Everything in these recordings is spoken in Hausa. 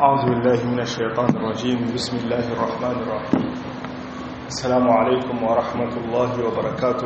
أعوذ بالله من الشيطان الرجيم بسم الله الرحمن الرحيم السلام عليكم ورحمة الله وبركاته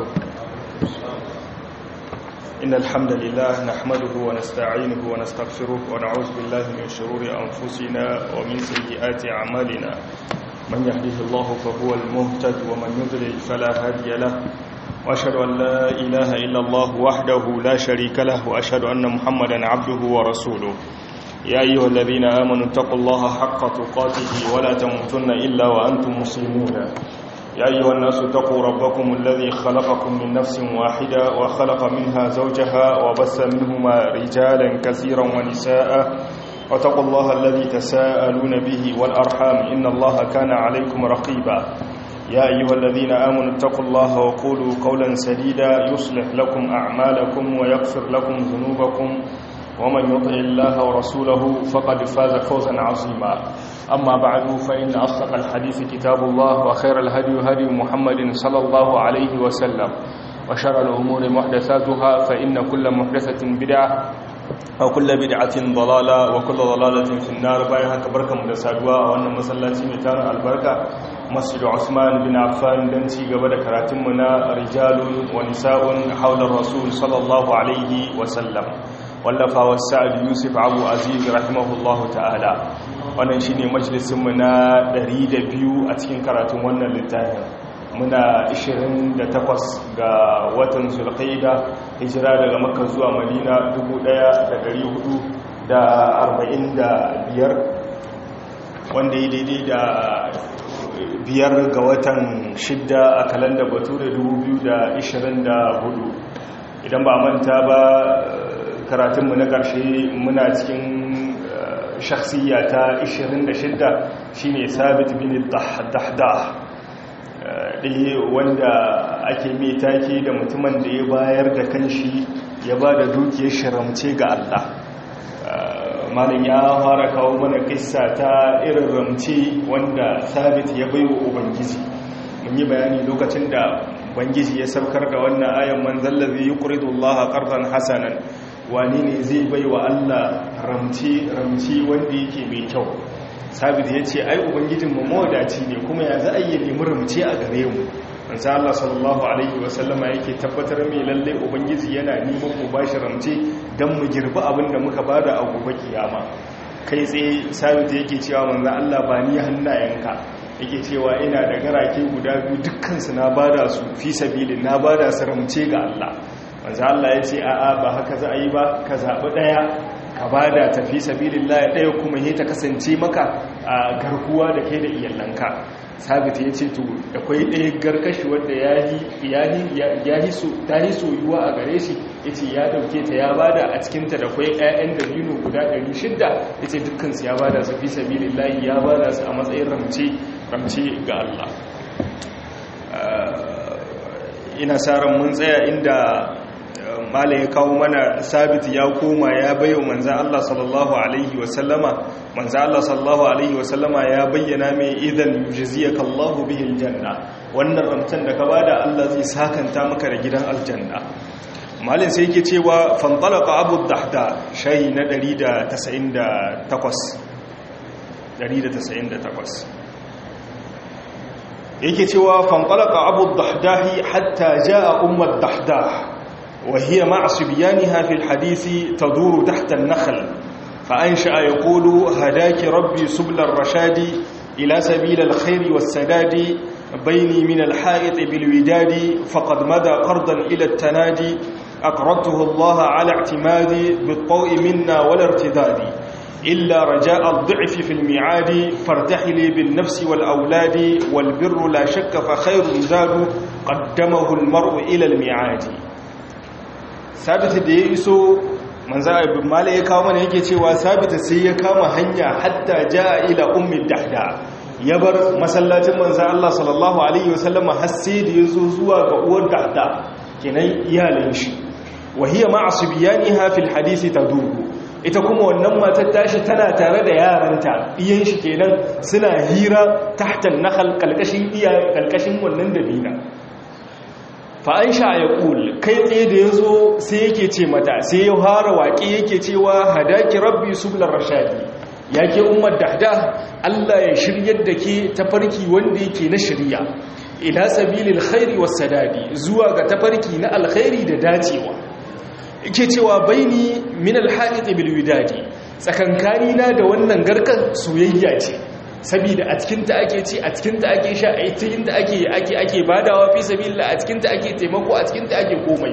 إن الحمد لله نحمده ونستعينه ونستغفره ونعوذ بالله من شرور أنفسنا ومن سيئات أعمالنا من يهده الله فهو المهتد ومن يضلل فلا هادي له وأشهد أن لا إله إلا الله وحده لا شريك له وأشهد أن محمدا عبده ورسوله يا أيها الذين آمنوا اتقوا الله حق تقاته ولا تموتن إلا وأنتم مسلمون يا أيها الناس اتقوا ربكم الذي خلقكم من نفس واحدة وخلق منها زوجها وبث منهما رجالا كثيرا ونساء واتقوا الله الذي تساءلون به والأرحام إن الله كان عليكم رقيبا يا أيها الذين آمنوا اتقوا الله وقولوا قولا سديدا يصلح لكم أعمالكم ويغفر لكم ذنوبكم ومن يطع الله ورسوله فقد فاز فوزا عظيما أما بعد فإن أصدق الحديث كتاب الله وخير الهدي هدي محمد صلى الله عليه وسلم وشر الأمور محدثاتها فإن كل محدثة بدعة وكل بدعة ضلالة وكل ضلالة في النار بايها كبركة مدسادوا وأن مسلاتي متار البركة مسجد عثمان بن عفان دنتي قبل كراتمنا رجال ونساء حول الرسول صلى الله عليه وسلم wallafawa sa'ad yusuf abu aziz rahimahullahu ta'ala wannan shine majalisinmu na 200 a cikin karatun wannan littafin muna 28 ga watan zulqaida hijira daga makka zuwa madina 1445 wanda ya daidai da biyar ga watan shidda a kalanda bature 2024 idan ba manta ba karatunmu na ƙarshe muna cikin shakhsiyya ta 26 shine sabit bin dahdah ɗaya wanda ake mai take da mutumin da ya bayar da kanshi ya ba da dukiyar shiramce ga Allah malin ya fara kawo mana kissa ta irin ramce wanda sabit ya bai wa ubangiji mun yi bayani lokacin da ubangiji ya saukar da wannan ayan manzallazi yuqridu Allah qardan hasanan wani ne zai bai wa Allah ramci ramci wanda yake mai kyau sabit ya ce ai ubangijin mu mawadaci ne kuma ya za a yi nemi ramci a gare mu manzo Allah sallallahu alaihi wasallama yake tabbatar mai lalle ubangiji yana neman mu bashi ramci dan mu girbi abin da muka bada a gobe kiyama kai tsaye sabit yake cewa manzo Allah ba ni hannayenka yake cewa ina da garake guda biyu dukkan su na bada su fi sabilin na bada su ramce ga Allah manzo Allah ya ce a'a ba haka za a yi ba ka zaɓi ɗaya ka ba da tafi sabilillah ɗaya kuma yi ta kasance maka a garkuwa da kai da iyalanka sabit ya ce to akwai ɗaya garkashi wadda ya yi soyuwa a gare shi ya ce ya ɗauke ta ya ba da a cikinta da kwai 'ya'yan da binu guda 600 ya ce dukkansu ya ba da su fi sabilillah ya ba da su a matsayin ramce ga Allah ina sa ran mun tsaya inda mala ya kawo mana sabit ya koma ya bayo manzan Allah sallallahu alaihi wasallama manzan Allah sallallahu alaihi wasallama ya bayyana mai idan yujziyaka Allahu bihi aljanna wannan ramtan da ka bada Allah zai sakanta maka da gidan aljanna malin sai yake cewa fantalaqa abu dahda shayi na 198 198 yake cewa fanqalaqa abu dahdahi hatta jaa ummu dahdah وهي مع صبيانها في الحديث تدور تحت النخل فأنشأ يقول هداك ربي سبل الرشاد إلى سبيل الخير والسداد بيني من الحائط بالوداد فقد مدى قرضا إلى التنادي أقرضته الله على اعتمادي بالطوء منا ولا ارتداد إلا رجاء الضعف في الميعاد فارتحلي بالنفس والأولاد والبر لا شك فخير زاد قدمه المرء إلى الميعاد sabita da ya iso manzo ibn malik ya kawo mana yake cewa sabita sai ya kama hanya hatta jaa ila ummi dahda ya bar masallacin manzo Allah sallallahu alaihi wasallam har sai da yazo zuwa ga uwar dahda kenan iyalin shi wa hiya ma'a subyaniha fil hadisi tadubu ita kuma wannan matar tashi tana tare da yaranta iyan shi kenan suna hira tahtan nakhal kalkashin iya kalkashin wannan dabina fa'an sha ya ƙul kai tsaye da ya zo sai yake ce mata sai ya fara waƙe yake cewa hadaki rabbi sublar rashadi ya ke ummar dahda Allah ya shiryar da ke tafarki wanda yake na shirya ila sabilil khairi was sadadi zuwa ga tafarki na alkhairi da dacewa yake cewa baini min alhaqit bil widadi tsakankani na da wannan garkan soyayya ce saboda a cikin ta ake ci a cikin ta ake sha a cikin ta ake ake ake badawa fi sabilillah a cikin ta ake taimako a cikin ta ake komai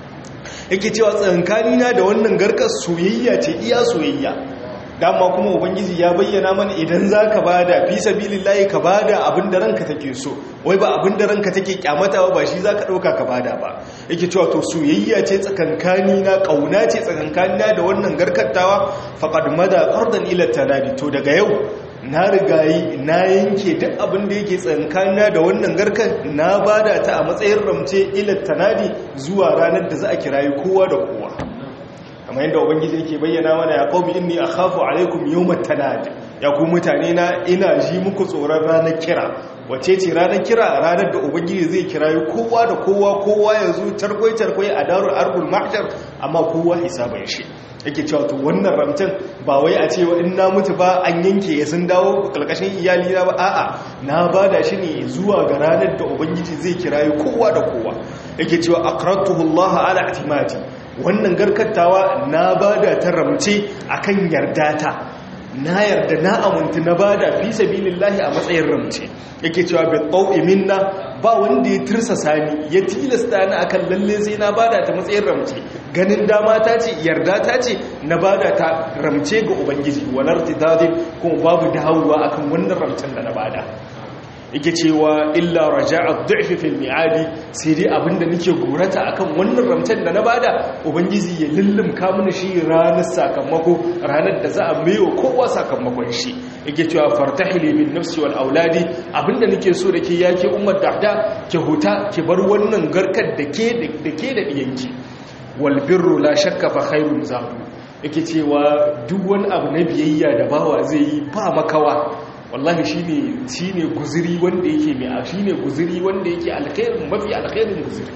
yake cewa tsakankani na da wannan garkan soyayya ce iya soyayya dama kuma ubangiji ya bayyana mana idan za ka ba da fi sabilillahi ka ba da abin da ranka take so wai ba abin da ranka take kyamatawa ba shi za ka ɗauka ka ba da ba yake cewa to soyayya ce tsakankani na ƙauna ce tsakankani na da wannan garkattawa faƙad mada ƙardan ilar tanadi to daga yau na rigayi na yanke duk abin da yake tsankana da wannan garkan na ba da ta a matsayin ramce ilar tanadi zuwa ranar da za a kirayi kowa da kowa kamar yadda ubangiji yake bayyana mana ya qaumi inni akhafu alaikum yawmat tanad ya ku mutane na ina ji muku tsoron ranar kira wace ce ranar kira ranar da ubangiji zai kirayi kowa da kowa kowa ya zo tarkwai tarkwai a darul arbul mahshar amma kowa hisaban shi yake cewa to wannan ramtan ba wai a ce in na mutu ba an yanke ya sun dawo kalkashin iyali na ba a'a na bada shi ne zuwa ga ranar da ubangiji zai kirayi kowa da kowa yake cewa aqratuhu Allah ala atimati wannan garkattawa na bada ta ramce akan yarda ta na yarda na amintu na bada fi sabilillahi a matsayin ramce yake cewa bi tsawi minna ba wanda ya tirsasa ni ya tilasta ni akan lalle sai na bada ta matsayin ramce ganin dama ta ce yarda ta ce na bada ta ramce ga ubangiji walar tidadin kuma babu dawowa akan wannan ramcen da na bada yake cewa illa raja'a du'fi fil mi'adi sai dai abinda nake gorata akan wannan ramtan da na bada ubangiji ya lullumka mini shi ranar sakamako ranar da za a maiwa kowa sakamakon shi yake cewa fartahili min nafsi wal auladi abinda nake so da ke yake ummar dahda ke huta ki bar wannan garkar da ke da ke da diyanki wal birru la shakka fa khairun zadu yake cewa duk wani abu na biyayya da bawa zai yi ba makawa wallahi shine shine guzuri wanda yake mai shine guzuri wanda yake alkhairin mafi alkhairin guzuri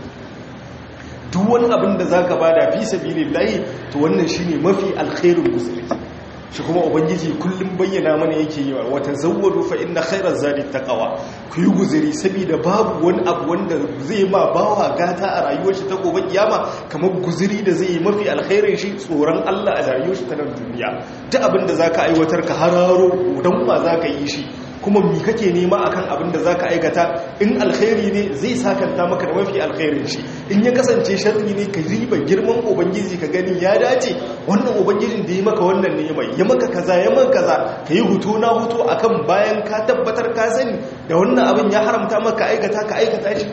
duk wani abin da zaka bada fi sabilillahi to wannan shine mafi alkhairin guzuri shi kuma ubangiji kullum bayyana mana yake yi wa tazawwadu fa inna khairaz zadi taqwa ku yi guzuri saboda babu wani abu wanda zai ma bawa gata a rayuwar shi ta gobe kiyama kamar guzuri da zai yi mafi alkhairin shi tsoron Allah a rayuwar shi ta nan duniya duk abin da zaka aiwatar ka hararo dan ba zaka yi shi kuma mi kake nema akan abin da zaka aikata in alkhairi ne zai sakanta maka da mafi alkhairin shi in ya kasance sharri ne ka riba girman ubangiji ka gani ya dace wannan ubangijin da ya maka wannan ne mai ya maka kaza ya maka kaza ka yi hutu na hutu akan bayan ka tabbatar ka sani da wannan abin ya haramta maka aikata ka aikata shi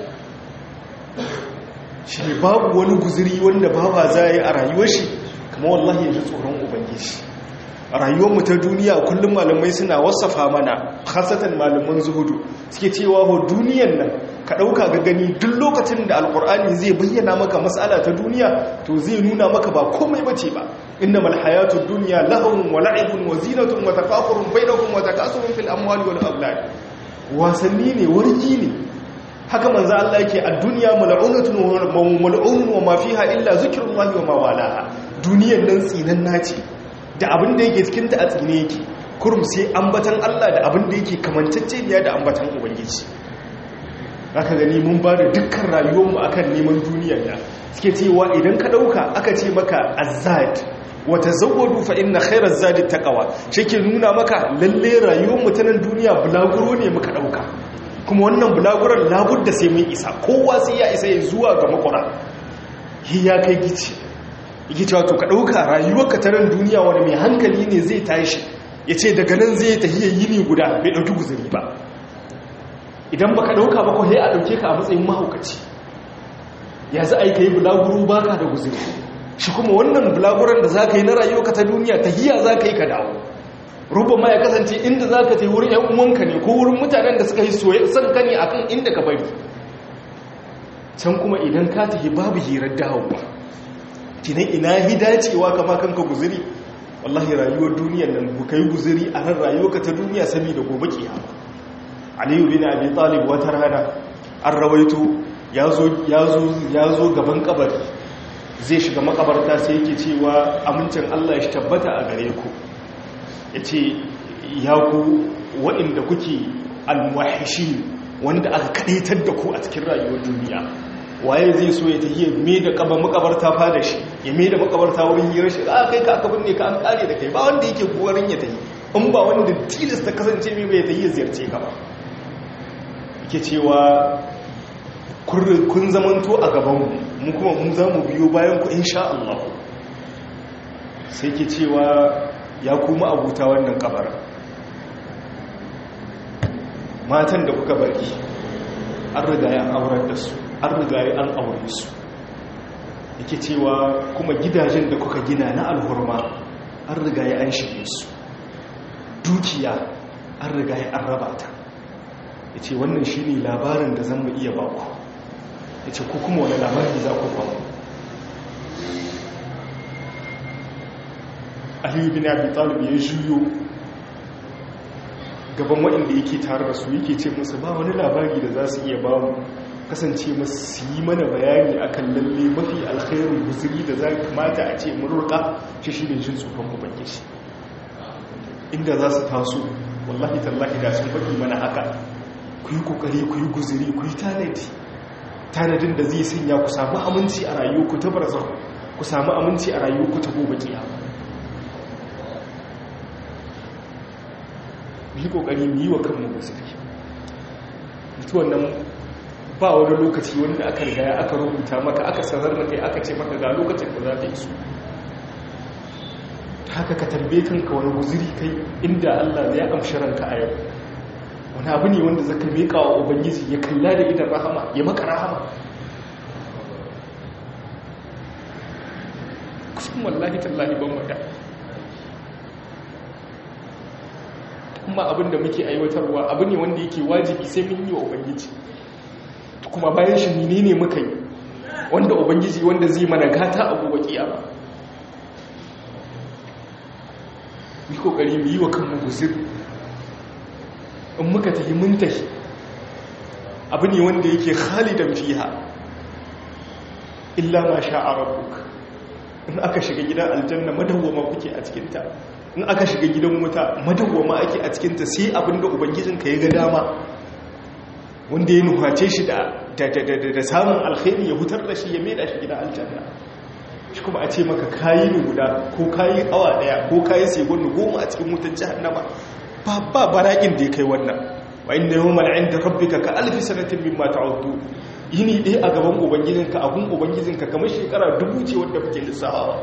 shi ne babu wani guziri wanda baba za yi a rayuwar shi kama wallahi ya ji tsoron ubangiji rayuwarmu ta duniya kullum malamai suna wasafa mana khasatan malaman zuhudu suke cewa ho duniyan nan ka ɗauka ga gani duk lokacin da alkur'ani zai bayyana maka matsala ta duniya to zai nuna maka ba komai bace ba innamal hayatud dunya lahun wa la'ibun wa zinatun wa tafaqurun bainakum wa takasurun fil amwali wal awlad wasanni ne warki ne haka manzo Allah yake a duniya mal'unatun wa mal'unun wa ma fiha illa zikrullahi wa ma walaha duniyan nan tsinan naci da abin da yake cikinta a tsine yake kurum sai ambatan Allah da abin da yake kamantacce ne da ambatan ubangiji aka gani mun ba da dukkan rayuwarmu akan neman duniya da suke cewa idan ka ɗauka aka ce maka azad wata zawwadu fa inna khairaz zadi taqwa ke nuna maka lalle rayuwarmu ta nan duniya bulaguro ne muka ɗauka kuma wannan bulaguron labudda sai mun isa kowa sai ya isa ya zuwa ga makura ya kai gici yake cewa to ka ɗauka rayuwarka ta nan duniya wani mai hankali ne zai tashi ya ce daga nan zai tafiya yini guda bai ɗauki guzuri ba idan ba ka ɗauka ba kawai a ɗauke ka a matsayin mahaukaci ya za a yi ka yi bulaguro ba ka da guzuri shi kuma wannan bulaguron da za ka yi na rayuwarka ta duniya tahiya za ka yi ka dawo rubba ma ya kasance inda za ka ta yi wurin ‘yan uwanka ne ko wurin mutanen da suka yi son ka ne akan inda ka bari can kuma idan ka tafi babu hirar dawowa kinan ina hidacewa kama kanka guziri wallahi rayuwar duniyar nan ku kai guziri a ran rayuwarka ta duniya saboda gobe kiyama aliyu bin abi talib wata rana an rawaito ya zo gaban kabari zai shiga makabarta sai yake cewa amincin Allah ya tabbata a gare ku yace ya ku waɗanda kuke almuwahishi wanda aka kadaitar da ku a cikin rayuwar duniya waye zai so ya tafiye me da kaba makabarta fa da shi ya me da makabarta wurin hirar shi a kai ka aka binne ka an kare da kai ba wanda yake buwarin ya tafi in ba wanda tilasta kasance mai bai tafiye ziyarce ka ba yake cewa kun zamanto a gabanmu mu kuma mun za mu biyo bayan ku insha Allah sai ke cewa ya kuma abuta wannan kabar matan da kuka bari an riga ya aurar da su an riga ya an aure su yake cewa kuma gidajen da kuka gina na alhurma an riga ya an shige su dukiya an riga ya an raba ta ya ce wannan shi ne labarin da zan mu iya baku ya ce ku kuma wani labari za ku ba aliyu bin abi talib ya juyo gaban waɗanda yake tare da su yake ce musu ba wani labari da za su iya ba mu kasance masu su yi mana bayani akan lalle mafi alkhairun guzuri da za kamata a ce mururka shi shi ne jin tsufan ubangiji inda za su taso wallahi tallahi da sun faɗi mana haka ku yi ƙoƙari ku yi guzuri ku yi tanadi tanadin da zai sanya ku samu aminci a rayuwarku ta barzan ku samu aminci a rayuwarku ta gobe kiyama yi ƙoƙari mu yi wa kanmu guzuri mutuwan nan ba wani lokaci wanda aka riga aka rubuta maka aka sanar da kai aka ce maka ga lokacin da za ta yi su haka ka tambaye kanka wani guziri kai inda Allah ya amshi ranka a yau wani abu ne wanda zaka miƙa wa ubangiji ya kalla da idan rahama ya maka rahama kusan wallahi tallahi ban wada kuma abin da muke aiwatarwa abu ne wanda yake wajibi sai mun yi wa ubangiji kuma bayan shi menene muka yi wanda ubangiji wanda zai mana gata a gobe kiyama yi kokari mu yi wa kanmu guzir in muka tafi mun tafi abu ne wanda yake khalidan fiha illa ma sha'a rabbuk in aka shiga gidan aljanna madawwama kuke a cikinta in aka shiga gidan wuta madawwama ake a cikinta sai abinda ubangijinka ya ga dama wanda ya nuhace shi da samun alkhairi ya hutar da shi ya maida shi gidan aljanna shi kuma a ce maka kayi ne guda ko kayi awa daya ko kayi segundu goma a cikin wutar jahannama ba ba barakin da ya kai wannan wa inna yawmal inda rabbika ka alfi sanatin mimma ta'uddu yini dai a gaban ubangijinka abun ubangijinka kamar shekara dubu ce wanda kuke lissawa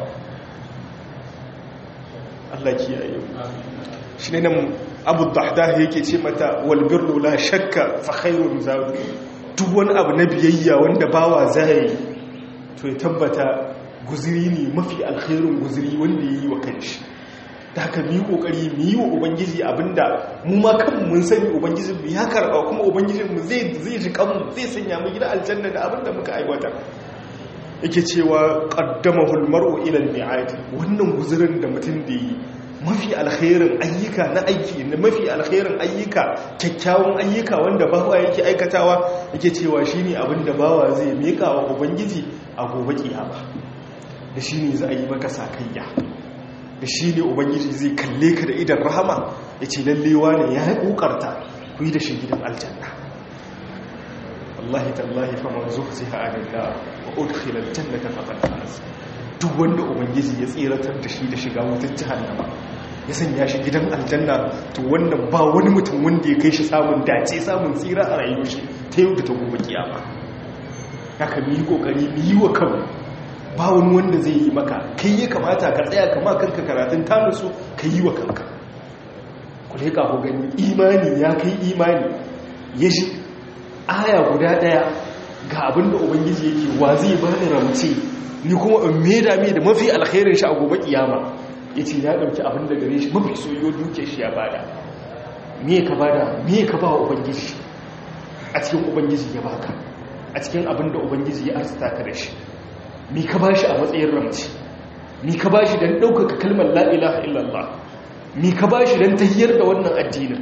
Allah kiyaye shi ne nan abu dahdah yake ce mata wal birru la shakka fa khairun zawi duk wani abu na biyayya wanda bawa zai to ya tabbata guziri ne mafi alkhairun guziri wanda yayi wa kanshi da haka mu yi kokari mu yi wa ubangiji abinda mu ma kanmu mun sani ubangijin mu ya karba kuma ubangijin mu zai zai ji kanmu zai sanya mu gida aljanna da abinda muka aiwatar yake cewa qaddamahu almar'u ila almi'ad wannan guzirin da mutum da yi mafi alkhairin ayyuka na aiki na mafi alkhairin ayyuka kyakkyawan ayyuka wanda bawa yake aikatawa yake cewa shine abinda bawa zai mika wa ubangiji a gobe kiyama da shine za a yi maka sakayya da shine ubangiji zai kalle ka da idan rahama yace lallewa ne ya kokarta ku yi da shi gidan aljanna wallahi tallahi faman zuhziha 'anil nar wa udkhila aljannata faqad faz duk wanda ubangiji ya tsiratar da shi da shiga wutar jahannama ya sanya shi gidan aljanna to wannan ba wani mutum wanda ya kai shi samun dace samun tsira a rayuwar shi ta yau da ta gobe kiyama haka mu yi kokari mu yi wa kanmu ba wani wanda zai yi maka kai ya kamata ka tsaya kama kanka karatun tanusu ka yi wa kanka ku leƙa ku gani imani ya kai imani ya shi aya guda ɗaya ga abinda ubangiji yake wa zai ba ni ramce ni kuma in meda mai da mafi alkhairin shi a gobe kiyama ya ce ya ɗauki abin da gare shi mafi soyo duke shi ya bada me ka bada me ka ba wa ubangiji a cikin ubangiji ya baka a cikin abin da ubangiji ya arzuta ka da shi me ka ba shi a matsayin ramci me ka ba shi don ɗaukaka kalmar la'ilaha illallah me ka ba shi don tahiyar da wannan addinin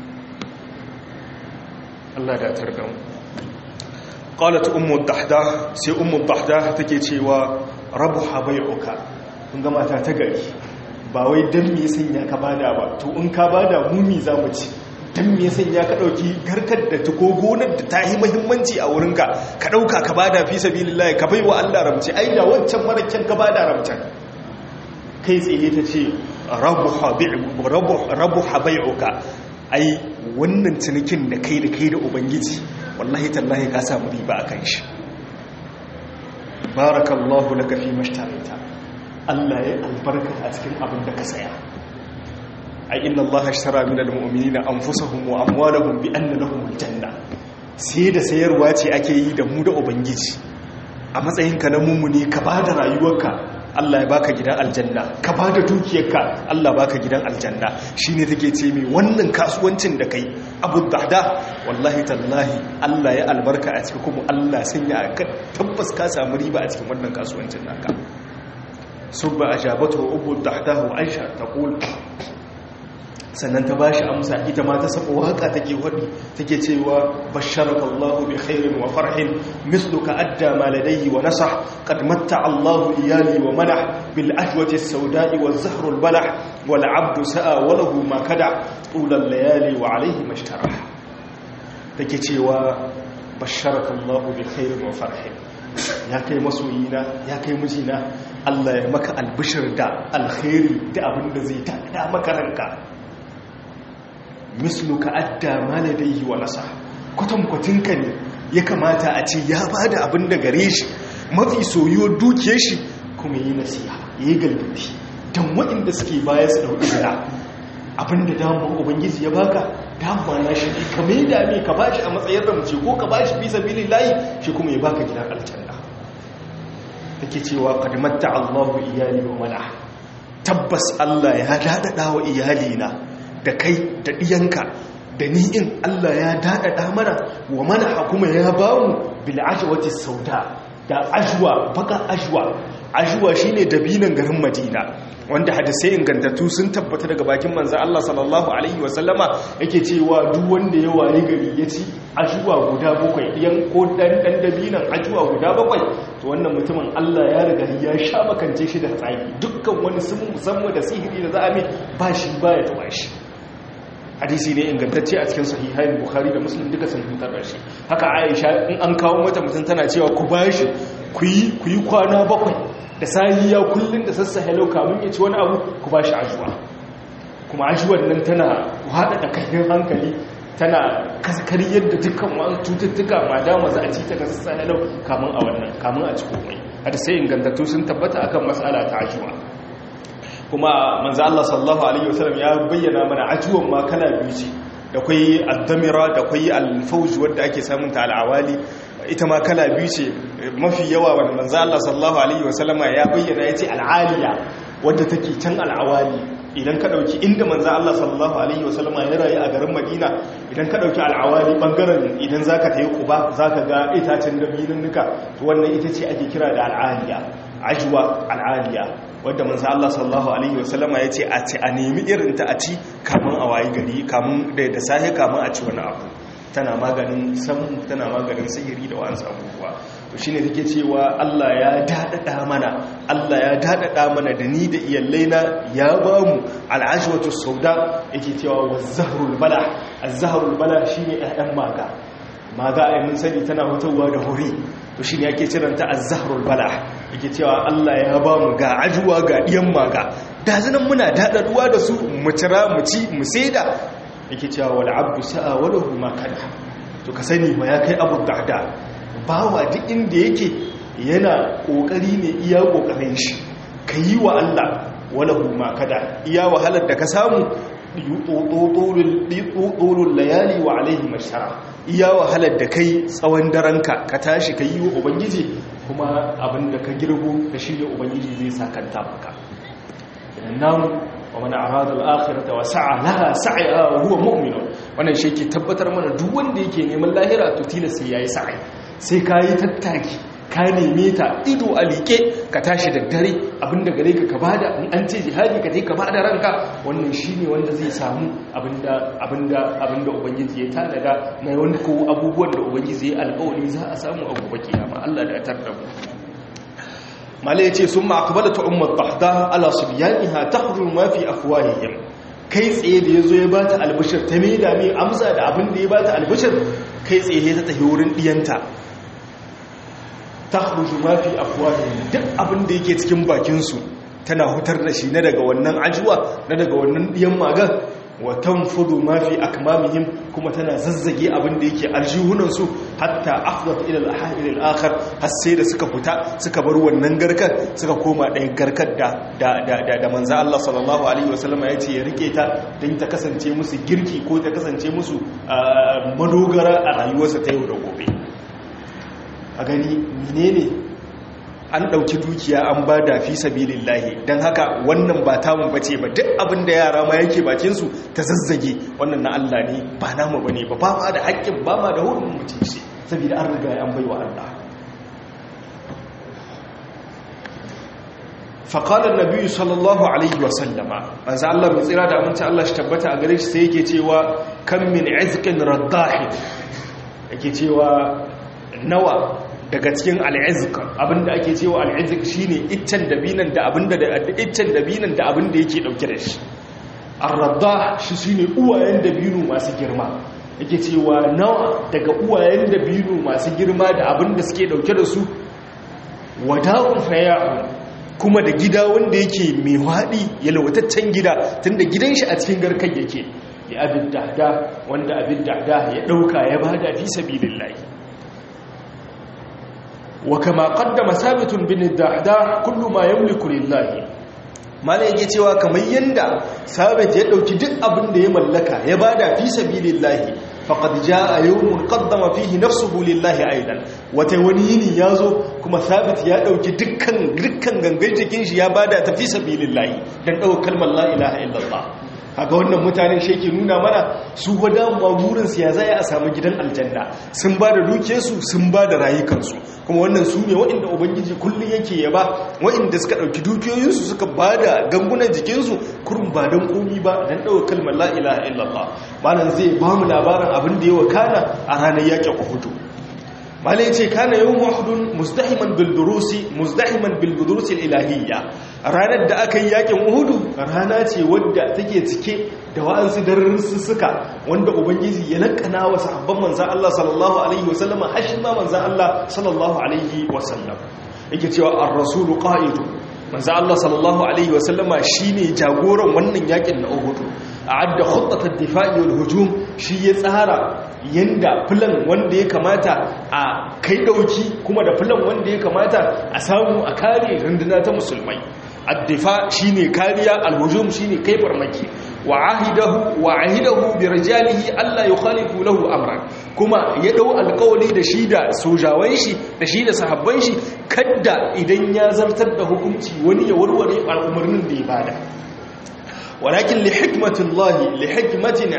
Allah da targamu qalat ummu dahdah sai ummu dahdah take cewa rabuha bai'uka kun ga mata ta gari ba wai dan me sanya ka bada ba to in ka bada mu mi za mu ci dan me sanya ka dauki garkar da ta ko gonar da ta yi muhimmanci a wurinka ka dauka ka bada fi sabilillah ka baiwa Allah ramce ai da wancan marakken ka bada ramcen kai tsaye ta ce rabu habai'uka ai wannan cinikin da kai da kai da ubangiji wallahi tallahi ka samu riba a kan shi barakallahu laka fi mashtarita Allah ya albarka a cikin abin da ka saya ai inna Allah ashtara min almu'minina anfusahum wa amwalahum bi anna lahum aljanna sai da sayarwa ce ake yi da mu da ubangiji a matsayinka na mummuni ka bada rayuwarka Allah ya baka gidan aljanna ka bada dukiyarka Allah baka gidan aljanna shine take ce mai wannan kasuwancin da kai Abu Dahda wallahi tallahi Allah ya albarka a cikin kuma Allah sanya ka tabbas ka samu riba a cikin wannan kasuwancin naka subba ajabatu Abu Dahda wa Aisha taqul sannan ta bashi amsa ita ma ta saba waka take wadi take cewa basharaka Allahu bi khairin wa farhin misluka adda ma ladayhi wa nasah qad matta Allahu iyali wa manah bil ajwati as-sawda'i waz zahru al-balah wal 'abdu sa'a wa lahu ma kada tul al-layali wa alayhi mashtarah take cewa basharaka Allahu bi khairin wa farhin ya kai masoyina ya kai mijina Allah ya maka albishir da alkhairi da abinda zai tada maka ranka misluka adda maladaihi wa nasa kwatankwatinka ne ya kamata a ce ya ba da abin da gare shi mafi soyuwar duke shi kuma yi nasiha ya yi galibti don waɗanda suke baya su ɗauki zira abin da damar ubangiji ya baka damar na shi ne ka mai dame ka ba shi a matsayin ramce ko ka ba shi bisa bilin layi shi kuma ya baka gidan aljanna take cewa kadimatta allahu iyali wa mana tabbas allah ya daɗaɗa wa iyalina da kai da ɗiyanka da ni'in Allah ya daɗaɗa mana wa mana kuma ya ba mu bil'ajwati sauda da ajwa baka ajwa ajwa shine dabinan garin Madina wanda hadisai ingantattu sun tabbata daga bakin manzo Allah sallallahu alaihi wasallama yake cewa duk wanda ya waye gari ya ci ajwa guda bakwai ɗiyan ko dan dan dabinan ajwa guda bakwai to wannan mutumin Allah ya riga ya sha makance shi da tsaki dukkan wani sun musamman da sihiri da za a mai ba shi ba ya taba shi hadisi ne ingantacce a cikin sahihain bukhari da muslim duka sun fitar da shi haka aisha in an kawo mata mutum tana cewa ku bashi ku yi kwana bakwai da sahiya kullum da sassa hello kamun ya ci wani abu ku bashi ajuwa kuma ajuwar nan tana haɗa da kayan hankali tana kaskar yadda dukkan wani cututtuka ma dama za a ci ta ga sassa hello kamun a wannan kamun a ci komai hadisai ingantattu sun tabbata akan matsala ta ajuwa kuma manzo Allah sallallahu alaihi wasallam ya bayyana mana ajuwan ma kala biyu ce da kai ad-damira da kai al-fawj wanda ake samun ta al-awali ita ma kala biyu ce mafi yawa wanda manzo Allah sallallahu alaihi wasallama ya bayyana yace al-aliya wanda take can al-awali idan ka dauki inda manzo Allah sallallahu alaihi wasallama ya rayu a garin Madina idan ka dauki al-awali bangaren idan zaka tayi Quba zaka ga itacen dabinin nuka to wannan ita ce ake kira da al-aliya ajwa al-aliya wadda manzo Allah sallallahu alaihi wasallama yace a ci a nemi irin ta a ci kamun a wayi gari kamun da da sahi kamun a ci wani abu tana maganin samu tana maganin sihiri da wa'ansu abubuwa to shine take cewa Allah ya dadada mana Allah ya dadada mana da ni da iyallaina ya bamu al'ashwatu sauda yake cewa wazahrul bala az-zahrul bala shine ɗan maga maga ai mun sani tana fitowa da hori to shine yake ciranta az-zahrul bala yake cewa Allah ya ba mu ga ajuwa ga diyan maga da zanan muna dadaduwa da su mu cira mu ci mu saida yake cewa wal abdu sa'a wa lahu ma kana to ka sani ma ya kai abu dahda bawa duk inda yake yana kokari ne iya kokarin shi kayi wa Allah walahu ma kada iya wahalar da ka samu ɗolul layali wa alaihi mashara iya wahalar da kai tsawon daranka ka tashi ka yi wa ubangiji kuma abin da ka girbo da shirya ubangiji zai sakanta maka idan namu wa mana arada al'akhirata wa sa'a laha sa'a huwa mu'minun wannan shi ke tabbatar mana duk wanda yake neman lahira to tilas sai yayi sa'i sai kayi tattaki ka neme ta ido a liƙe ka tashi da dare abinda gare ka ka bada in an ce jihadi ka je ka bada ranka wannan shine wanda zai samu abinda abinda abinda ubangiji ya tanada na wani ko abubuwan da ubangiji ya alƙawari za a samu a gobe kiyama Allah da ya tarda mu mala yace summa aqbalat ummu dahda ala sibyaniha tahrum ma fi afwahihim kai tsaye da yazo ya bata albishir ta me da me amsa da abin da ya bata albishir kai tsaye ta tafi wurin diyanta tahruju ma fi afwahihim duk abin da yake cikin bakin su tana hutar da shi na daga wannan ajuwa na daga wannan diyan magan wa tanfudu ma fi akmamihim kuma tana zazzage abin da yake aljihunan su hatta afdat ila al-ahil al-akhar har sai da suka fita suka bar wannan garkar suka koma ɗayan garkar da da da da manzo Allah sallallahu alaihi wasallam ya ce ya rike ta dan ta kasance musu girki ko ta kasance musu madogara a rayuwarsa ta yau da gobe a gani menene an ɗauki dukiya an ba da fi sabilin lahi don haka wannan ba tamun bace ba duk abin da yara ma yake bakinsu ta zazzage wannan na Allah ne ba namu ba ne ba ba ma da haƙƙin ba ma da hurin mutum shi saboda an riga an bai wa Allah faƙalar nabi sallallahu alaihi wasallama manzo Allah mai tsira da aminci Allah shi tabbata a gare shi sai yake cewa kan min izqin raddahi yake cewa nawa daga cikin al'izik abinda ake cewa al'izik shine iccen dabinan da abinda da iccen dabinan da abinda yake dauke da shi ar-radda shi shine uwayen dabino masu girma yake cewa nawa daga uwayen dabino masu girma da abinda suke dauke da su wada'un faya'un kuma da gida wanda yake mai wadi yalwataccen gida tunda gidan shi a cikin garkan yake ya abin dahda wanda abin dahda ya dauka ya bada fi sabilillahi وكما قدم ثابت بن الدحداح كل ما يملك لله mala yake cewa kamar yanda sabit ya dauki duk abin da ya mallaka ya bada fi sabilillahi faqad jaa yawmun qaddama fihi nafsuhu lillahi aidan wata wani yini yazo kuma sabit ya dauki dukkan dukkan gangan jikin shi ya bada ta fi sabilillahi dan dauka kalmar la ilaha illallah kaga wannan mutanen shi yake nuna mana su gwada magurin su ya zai a samu gidan aljanna sun ba da dukiyarsu sun ba da rayukansu kuma wannan su ne waɗanda ubangiji kullum yake yaba waɗanda suka ɗauki dukiyoyinsu suka ba da gangunan jikinsu kurum ba don komi ba don ɗauka kalmar la'ilaha illallah malam zai ba mu labarin abin da ya wakana a ranar yaƙin uhudu malam ya ce kana yau mahudun muzdahiman bildurusi muzdahiman bildurusi ilahiyya ranar da aka yi yakin uhudu rana ce wadda take cike da wa'ansu darussuka wanda ubangiji ya lakana wa sahabban manzan Allah sallallahu alaihi wasallama hashin ma manzan Allah sallallahu alaihi wasallam yake cewa ar-rasulu qa'idu manzan Allah sallallahu alaihi wasallama shine jagoran wannan yakin na uhudu a'adda khuttat ad-difa'i wal hujum shi ya tsara yanda filan wanda ya kamata a kai dauki kuma da filan wanda ya kamata a samu a kare runduna ta musulmai addifa shine kariya alhujum shine kai farmaki wa ahidahu wa ahidahu bi rijalihi alla yukhalifu lahu amran kuma ya dau alƙawari da shi da sojawan shi da shi da sahabban shi kadda idan ya zartar da hukunci wani ya warware al'umarnin da ya bada walakin li hikmatillahi li hikmatin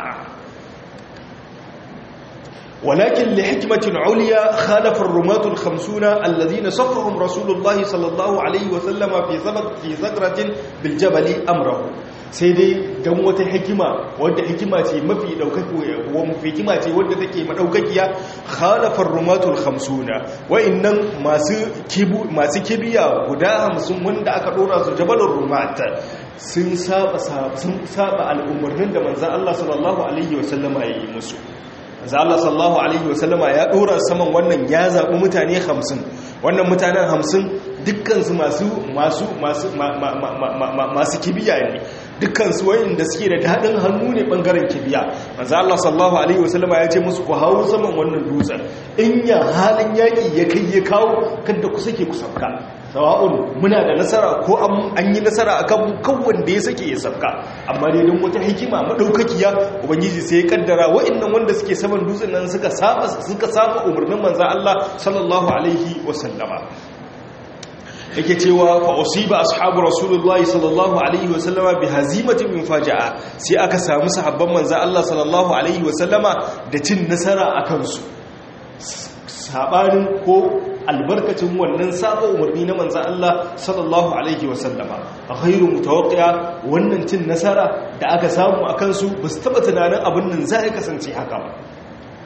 ولكن لحكمة عليا خالف الرماة الخمسون الذين صفهم رسول الله صلى الله عليه وسلم في ثبت في ثغرة بالجبل أمره سيدي دم wata hikima wadda hikima ce mafi daukaki wa mafi hikima ce wadda take madaukakiya khalafar rumatul khamsuna wa'annan masu kibu masu kibiya guda 50 wanda aka dora su jabalur rumat sun saba sun saba al'umurnin da manzon Allah sallallahu alaihi wasallama ya yi musu za Allah sallallahu alaihi wasallama ya dora saman wannan ya zaɓi mutane hamsin wannan mutanen hamsin dukkansu masu masu masu masu kibiya ne dukkansu wayanda suke da daɗin hannu ne ɓangaren kibiya manzo Allah sallallahu alaihi wasallama ya ce musu ku hawo saman wannan dutsen in ya halin yaƙi ya kai ya kawo kada ku sake ku sabka sawa'un muna da nasara ko an yi nasara akan kawon da ya sake ya sabka amma dai don wata hikima madaukakiya ubangiji sai ya kaddara wa'annan wanda suke saman dutsen nan suka saba suka saba umarnin manzo Allah sallallahu alaihi wasallama yake cewa fa usiba ashabu rasulullahi sallallahu alaihi wasallama bi hazimatin min faja'a sai aka samu sahabban manzo Allah sallallahu alaihi wasallama da cin nasara akan su sabanin ko albarkacin wannan saba umarni na manzan Allah sallallahu alaihi wasallama a khairu mutawaqqi'a wannan cin nasara da aka samu a kansu ba su taba tunanin abin nan za ya kasance haka ba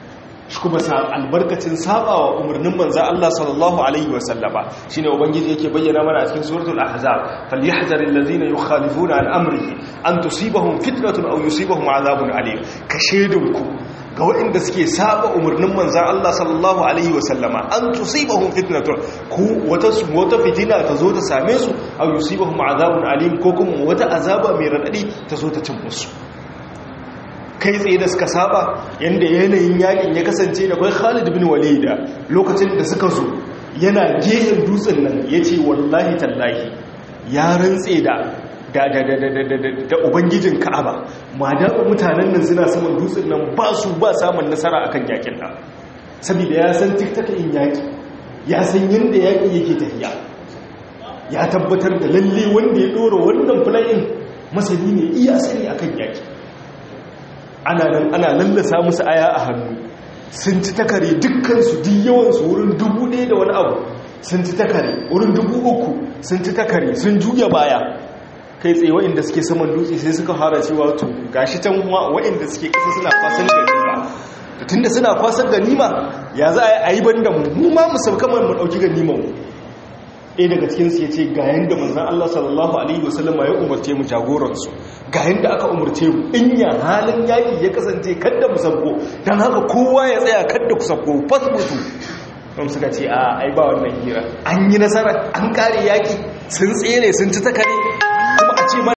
shi kuma sa albarkacin sabawa umarnin manzo Allah sallallahu alaihi wasallama shine ubangiji yake bayyana mana a cikin suratul ahzab falyahzaril ladzina yukhalifuna an amrihi an tusibahum fitnatun aw yusibahum azabun alim ka shedinku ga waɗanda suke saba umarnin manzan Allah sallallahu Alaihi wasallama an tusibahun fitnatun ku wata wata fitina ta zo ta same su a yusibahun azabun alim ko kuma wata azaba mai raɗaɗi ta zo ta cin musu kai tsaye da suka saba yadda yanayin yakin ya kasance da kwai khalid bin walida lokacin da suka zo yana gehen dutsen nan ya ce wallahi tallahi ya rantse da da da da da da da ubangijin ka'aba ma da mutanen nan suna saman dutsen nan ba su ba samun nasara akan yakin nan saboda ya san tiktaka in yaki ya san yanda yaki yake tafiya ya tabbatar da lalle wanda ya dora wannan fulayin masani ne iya sani akan yaki ana nan ana lallasa musu aya a hannu sun ci takare dukkansu duk yawansu wurin dubu ɗaya da wani abu sun ci takare wurin dubu uku sun ci takare sun juya baya kai tsaye waɗanda suke saman dutse sai suka fara cewa to gashi can waɗanda suke ƙasa suna kwasan ganima da tunda suna kwasan ganima ya za a yi ban da mu mu ma mu sauka mu ɗauki ganima mu ɗaya daga cikinsu ya ce ga yadda manzan Allah sallallahu Alaihi wasallam ya umarce mu jagoransu ga yadda aka umarce mu in ya halin yaƙi ya kasance kadda mu sabko don haka kowa ya tsaya kadda ku sabko fasbutu don suka ce a ai ba wannan hira an yi nasara an kare yaƙi sun tsere sun ci takare kuma a ce ma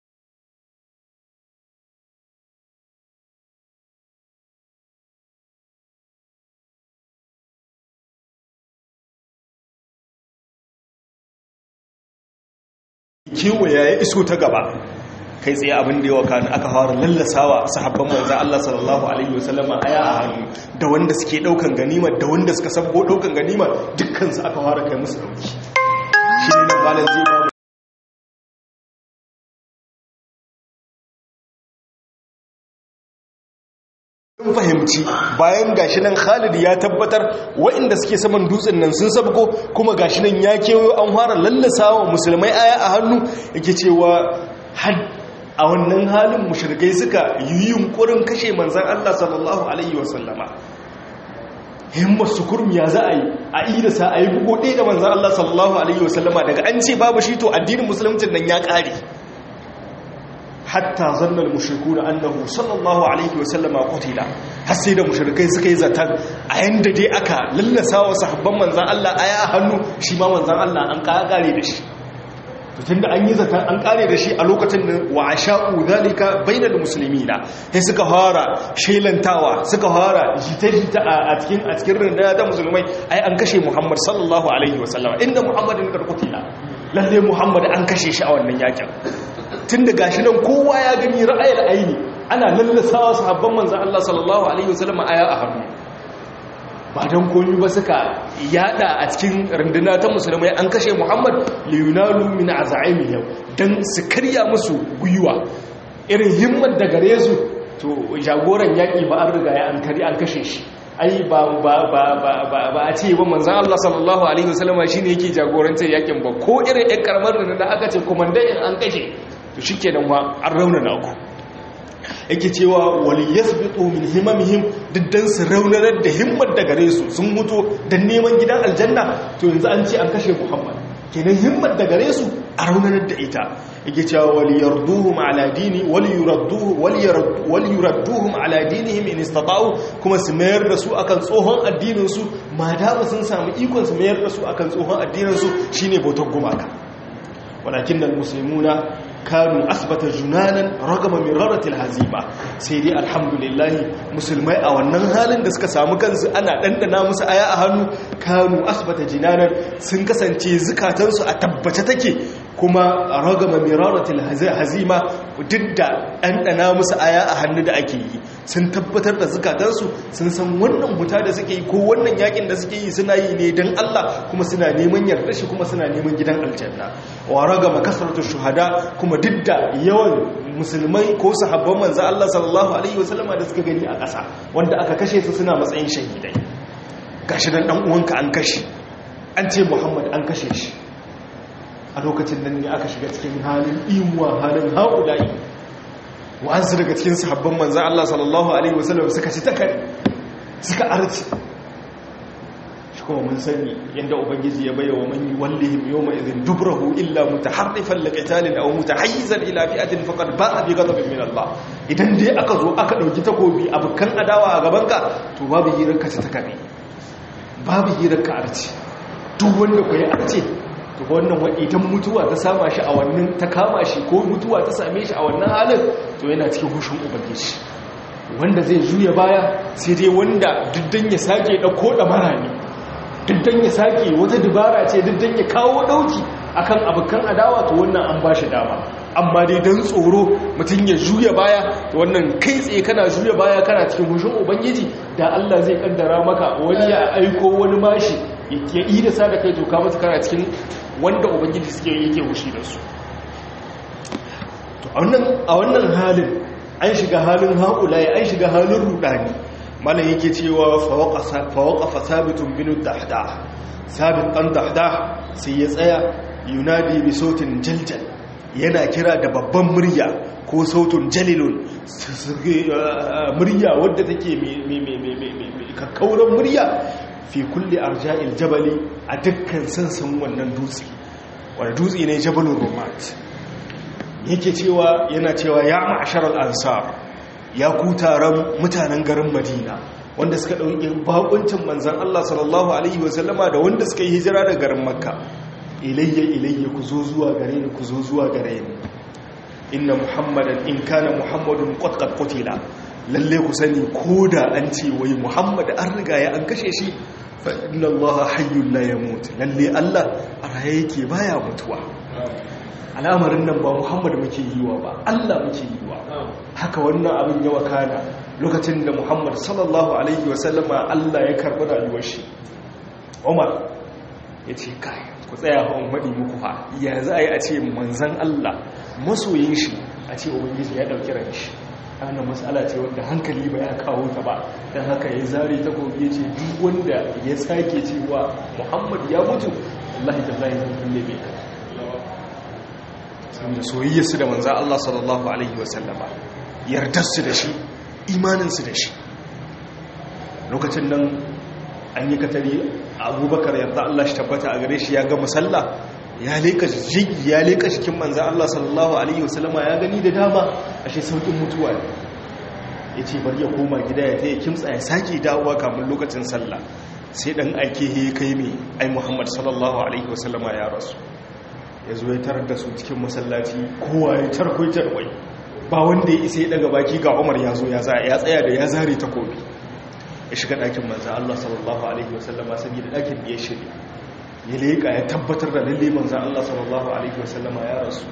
kewaya ya iso ta gaba kai tsaye abin da yawa kan aka fara lallasawa sahabban manzan Allah sallallahu alaihi wasallam aya a hannu da wanda suke daukan ganima da wanda suka sabbo daukan ganima dukkan su aka fara kai musu dauki shi ne nan malam zai ba mun fahimci bayan gashi nan Khalid ya tabbatar waɗanda suke saman dutsen nan sun sabko kuma gashi nan ya kewayo an fara lallasawa musulmai aya a hannu yake cewa had a wannan halin mushrikai suka yi yunkurin kashe manzan Allah sallallahu alaihi wasallama himmar su kurmiya za a yi a idasa a yi bugo ɗaya da manzan Allah sallallahu alaihi wasallama daga an ce babu shi to addinin musulmcin nan ya ƙare hatta zannar mushriku da annahu sallallahu alaihi wasallama qutila har sai da mushrikai suka yi zaton a yanda dai aka lallasa wa sahabban manzan Allah aya a hannu shi ma manzan Allah an kare da shi tun da an yi zaton an kare da shi a lokacin da wa asha'u zalika bainal muslimina sai suka fara shelantawa suka fara jita-jita a cikin a cikin rindana ta musulmai ai an kashe Muhammad sallallahu alaihi wasallama inda Muhammadin karkutila lalle Muhammad an kashe shi a wannan yakin tun da gashi nan kowa ya gani ra'ayar aini ana lallasawa sahabban manzan Allah sallallahu Alaihi wasallam aya a hannu ba don komi ba suka yada a cikin runduna ta musulmai an kashe muhammad leonalu min aza'imi yau don su karya musu gwiwa irin himmar da gare su to jagoran yaƙi ba an riga ya an kari an kashe shi ai ba a ce ba manzan Allah sallallahu Alaihi wasallama shi ne yake jagorantar yakin ba ko irin yan karamar da aka ce kumandayin an kashe to shi kenan wa an raunana ku yake cewa wali yasbitu min himamihim diddan su raunanar da himmar da gare su sun mutu dan neman gidan aljanna to yanzu an ce an kashe muhammad kenan himmar da gare su a raunanar da ita yake cewa wali yarduhum ala dini wali yuradduhu wali yuradduhum ala dinihim in istata'u kuma su mayar da su akan tsohon addinin su ma da sun samu ikon su mayar da su akan tsohon addinin su shine bautar gumaka walakin al muslimuna kanu asbata junanan ragama min raratil hazima sai dai alhamdulillah musulmai a wannan halin da suka samu kansu ana dandana musu aya a hannu kanu asbata jinanan sun kasance zukatansu a tabbace take kuma ragama min raratil hazima duk da dandana musu aya a hannu da ake yi sun tabbatar da zukatansu sun san wannan huta da suke yi ko wannan yakin da suke yi suna yi ne don Allah kuma suna neman yarda shi kuma suna neman gidan aljanna wa ragama kasratu shuhada kuma duk da yawan musulmai ko sahabban manzo Allah sallallahu alaihi wasallama da suka gani a ƙasa wanda aka kashe su suna matsayin shahidai gashi dan dan uwanka an kashe an ce Muhammad an kashe shi a lokacin nan ne aka shiga cikin halin imuwa halin haƙulai wa'ansu daga cikin sahabban manzo Allah sallallahu alaihi wasallam suka ci takari suka arci shi kuma mun sani yadda ubangiji ya bayyana wa man wallihim yawma idhin dubrahu illa mutaharrifan liqitalin aw mutahayyizan ila fi'atin faqad ba'a bi ghadabin min Allah idan dai aka zo aka dauki takobi abukan adawa a gaban ka to babu hirar ka ta kare babu hirar ka arci duk wanda ku yi arci to wannan wa idan mutuwa ta sama shi a wannan ta kama shi ko mutuwa ta same shi a wannan halin to yana cikin hushin ubangiji wanda zai juya baya sai dai wanda duddan ya sake dauko da marami duddan ya sake wata dubara ce duddan ya kawo dauki akan abukan adawa to wannan an bashi dama amma dai dan tsoro mutum ya juya baya to wannan kai tsaye kana juya baya kana cikin hushin ubangiji da Allah zai kaddara maka wani ya aiko wani mashi ya yi da sa da kai to ka masa kana cikin wanda ubangiji suke yake hushi da su to a wannan halin an shiga halin haƙulaye an shiga halin rudani malam yake cewa fawaƙafa sabitun binu dahda sabit ɗan dahda sai ya tsaya yunadi bi sautin jaljal yana kira da babban murya ko sautin jalilun murya wadda take kakkauran murya fi kulle arja'il jabali a dukkan sansan wannan dutse wanda dutse ne jabalun romat yake cewa yana cewa ya ma'ashar al'ansar ya ku taron mutanen garin madina wanda suka ɗauki bakuncin manzan Allah sallallahu Alaihi wasallama da wanda suka yi hijira da garin makka ilayya ilayya ku zo zuwa gare ni ku zo zuwa gare ni inna muhammadan in kana muhammadun qad qutila lalle ku sani ko da an ce wai muhammad an riga ya an kashe shi fa inna allaha hayyun la yamut lalle allah a raye yake baya mutuwa al'amarin nan ba muhammad muke yi wa ba allah muke yi wa haka wannan abin ya wakana lokacin da muhammad sallallahu alaihi wasallama allah ya karɓi rayuwar shi umar ya ce kai ku tsaya hawan maɗi muku fa ya za a yi a ce manzan allah masoyin shi a ce ubangiji ya ɗauki ran shi ana matsala ce wanda hankali ba ya kawo ta ba don haka ya zare ta kogi ya ce duk wanda ya sake cewa muhammad ya mutu allahi da zai zai kulle bai saboda soyayyarsu da manzan Allah sallallahu Alaihi wasallama yardarsu da shi imaninsu da shi lokacin nan an yi katari abubakar yarda Allah shi tabbata a gare shi ya ga musalla ya leka ya leka cikin manzan Allah sallallahu Alaihi wasallama ya gani da dama a shi saukin mutuwa ne ya ce bari ya koma gida ya ta yi kimtsa ya sake dawowa kamun lokacin sallah sai dan aike ya kai mai ai muhammad sallallahu alaihi wasallama ya rasu ya zo ya tarar da su cikin masallaci kowa ya tarkwai tarkwai ba wanda ya isa ya daga baki ga umar ya zo ya tsaya da ya zare takobi ya shiga ɗakin manzan Allah sallallahu Alaihi wasallama saboda ɗakin da ya shirya ya leƙa ya tabbatar da lalle manzan Allah sallallahu Alaihi wasallama ya rasu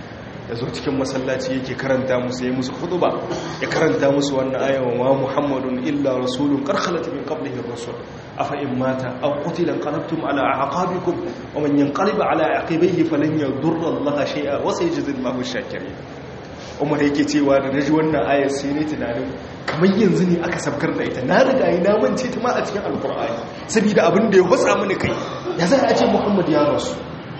ya zo cikin masallaci yake karanta musu ya musu ba ya karanta musu wannan ayawan wa muhammadun illa rasulun karkhalat min qablihi rasul afa in mata aw qutila qalabtum ala aqabikum wa man yanqalib ala aqibihi falan yadurra allaha shay'a wa sayajzi allahu shakirin umar yake cewa da naji wannan ayar sai ne tunanin kamar yanzu ne aka sabkar da ita na riga yi na mance ta ma a cikin alqur'ani saboda abin da ya hutsa mini kai ya zai a ce muhammad ya rasu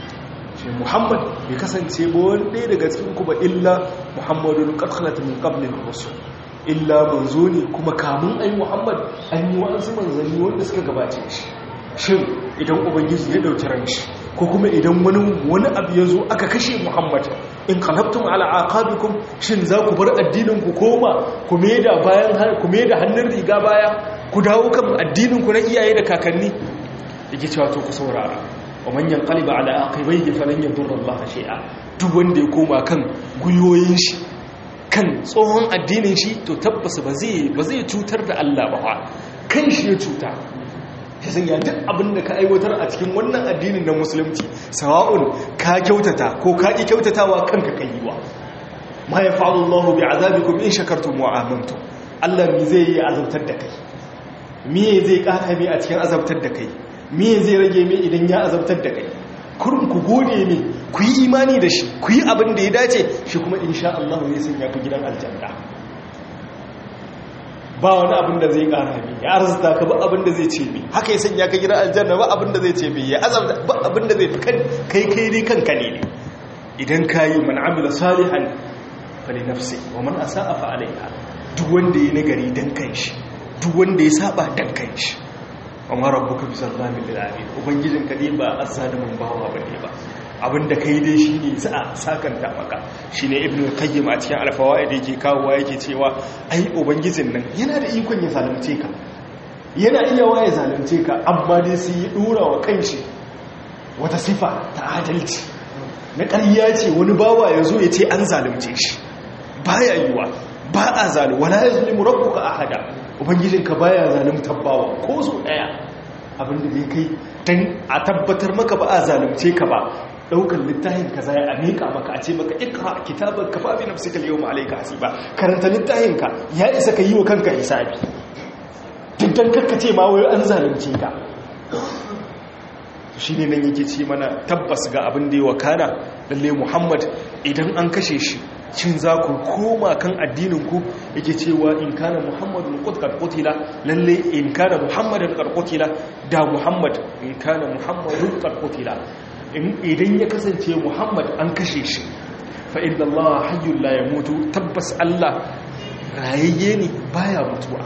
shi muhammad bai kasance ba wani ɗaya daga cikin kuma illa muhammadun ƙarƙalata min ƙablin rasul illa manzo ne kuma kamun ai muhammad an yi wa'ansu manzanni wanda suka gabace shi shin idan ubangiji ya ɗauki ran shi ko kuma idan wani wani abu ya zo aka kashe muhammad in qalabtum ala aqabikum shin za ku bar addinin ku koma ku da bayan ku da hannun riga baya ku dawo kan addinin ku na iyaye da kakanni yake cewa to ku saurara wa manyan kaliba ala aqibaihi falan yadurra Allah shay'a duk wanda ya koma kan guyoyin shi kan tsohon addinin shi to tabbas ba zai ba zai cutar da Allah ba kan shi ya cuta ya sanya duk abin da ka aiwatar a cikin wannan addinin na musulunci sawa'un ka kyautata ko ka ki kyautatawa kanka kai yiwa ma yafa'alu Allahu bi'azabikum in shakartum wa amantum Allah mi zai yi azabtar da kai me zai kaka mi a cikin azabtar da kai me zai rage mai idan ya azabtar da kai kurin ku gode ne ku yi imani da shi ku yi abin da ya dace shi kuma insha Allah zai sanya ku gidan aljanna ba wani abin da zai kara ne ya arzuta ka ba abin da zai ce mai haka ya sanya ka gidan aljanna ba abin da zai ce mai ya azabta ba abin da zai kai kai kai dai kanka ne ne idan ka yi man amila salihan fa li nafsi wa man asa'a fa alaiha duk wanda ya nagari dan kanshi duk wanda ya saba dan kanshi amma rabbuka bi zallamin lil alamin ubangijin ka ne ba azzalimin bawa bane ba abinda kai dai shine za a sakanta maka shine ibnu qayyim a cikin alfawaid yake kawowa yake cewa ai ubangijin nan yana da ikon ya zalunce ka yana iya waye zalunce ka amma dai sai ya dora wa kanshi wata sifa ta adalci na ƙarya ce wani bawa ya zo ya ce an zalunce shi baya yiwa ba a zalu wala yazlimu rabbuka ahada ubangijinka baya zaluntar bawa ko so daya abinda zai kai dan a tabbatar maka ba a zalunce ka ba daukar littafin ka zai a mika maka a ce maka ikra kitaban ka fa bi nafsika al-yawma alayka hasiba karanta littafin ka ya isa ka yi wa kanka hisabi duk dan karkace ma wai an zalunce ka shi ne nan yake ce mana tabbas ga abin da ya wakana lalle muhammad idan an kashe shi cin za ku koma kan addininku yake cewa in kana muhammadun karkotila lalle in kana muhammadun karkotila da muhammad in kana muhammadun karkotila idan ya kasance muhammad an kashe shi fa inda allah hayyun la ya mutu tabbas allah rayayye ne baya mutuwa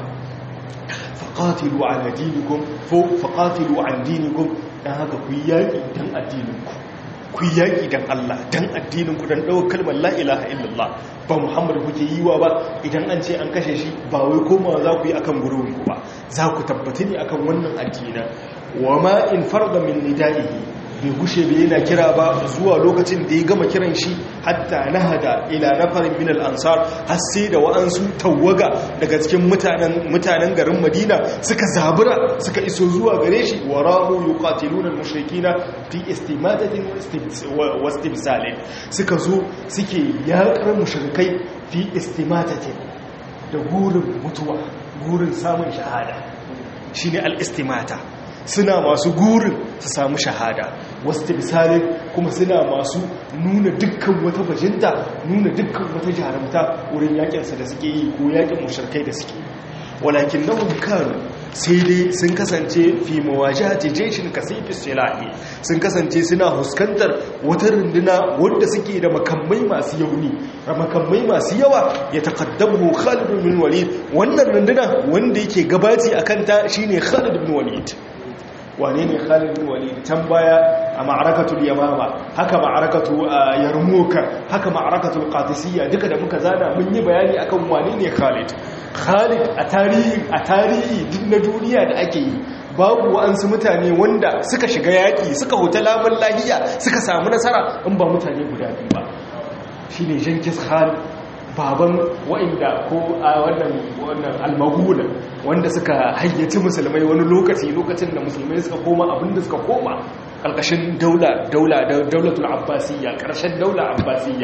faƙatilu ala dinikum faƙatilu an dinikum don haka ku yi yaƙi don addininku ku yi yaƙi don Allah don addininku don ɗaukar kalmar la'ilaha illallah ba muhammadu kuke yi wa ba idan an ce an kashe shi ba wai komawa za ku yi akan gurinku ba za ku tabbata ne akan wannan addinin wa ma in farda min nida'ihi bai gushe bai yana kira ba zuwa lokacin da ya gama kiran shi hatta nahada ila nafarin min al-ansar har sai da wa'ansu tawaga daga cikin mutanen mutanen garin Madina suka zabura suka iso zuwa gare shi wa rahu yuqatiluna al-mushrikina fi istimadatin wa istibsalin suka zo suke yakar mushrikai fi istimadatin da gurin mutuwa gurin samun shahada shine al-istimata suna masu gurin su samu shahada wasu misalin kuma suna masu nuna dukkan wata bajinta nuna dukkan wata jarumta wurin yakinsa da suke yi ko yakin musharkai da suke walakin na kanu sai dai sun kasance fi mawajahati jeshin kasifis silahi sun kasance suna huskantar wata runduna wanda suke da makamai masu yauni da makamai masu yawa ya takaddamu Khalid bin Walid wannan runduna wanda yake gabaci akan ta shine Khalid bin Walid wane ne Khalid bin Walid can baya a ma'arakatul Yamama haka ma'arakatu Yarmuka haka ma'arakatul Qadisiyya duka da muka zana mun yi bayani akan wane ne Khalid Khalid a tarihi a tarihi duk na duniya da ake yi babu wa'ansu mutane wanda suka shiga yaƙi suka huta lamun lahiya suka samu nasara in ba mutane guda biyu ba shine Jenkins Khalid baban wa'inda ko a wannan wannan almagula wanda suka hayyaci musulmai wani lokaci lokacin da musulmai suka koma abinda suka koma ƙarƙashin daula daula daulatul abbasiyya ƙarshen daula abbasiyya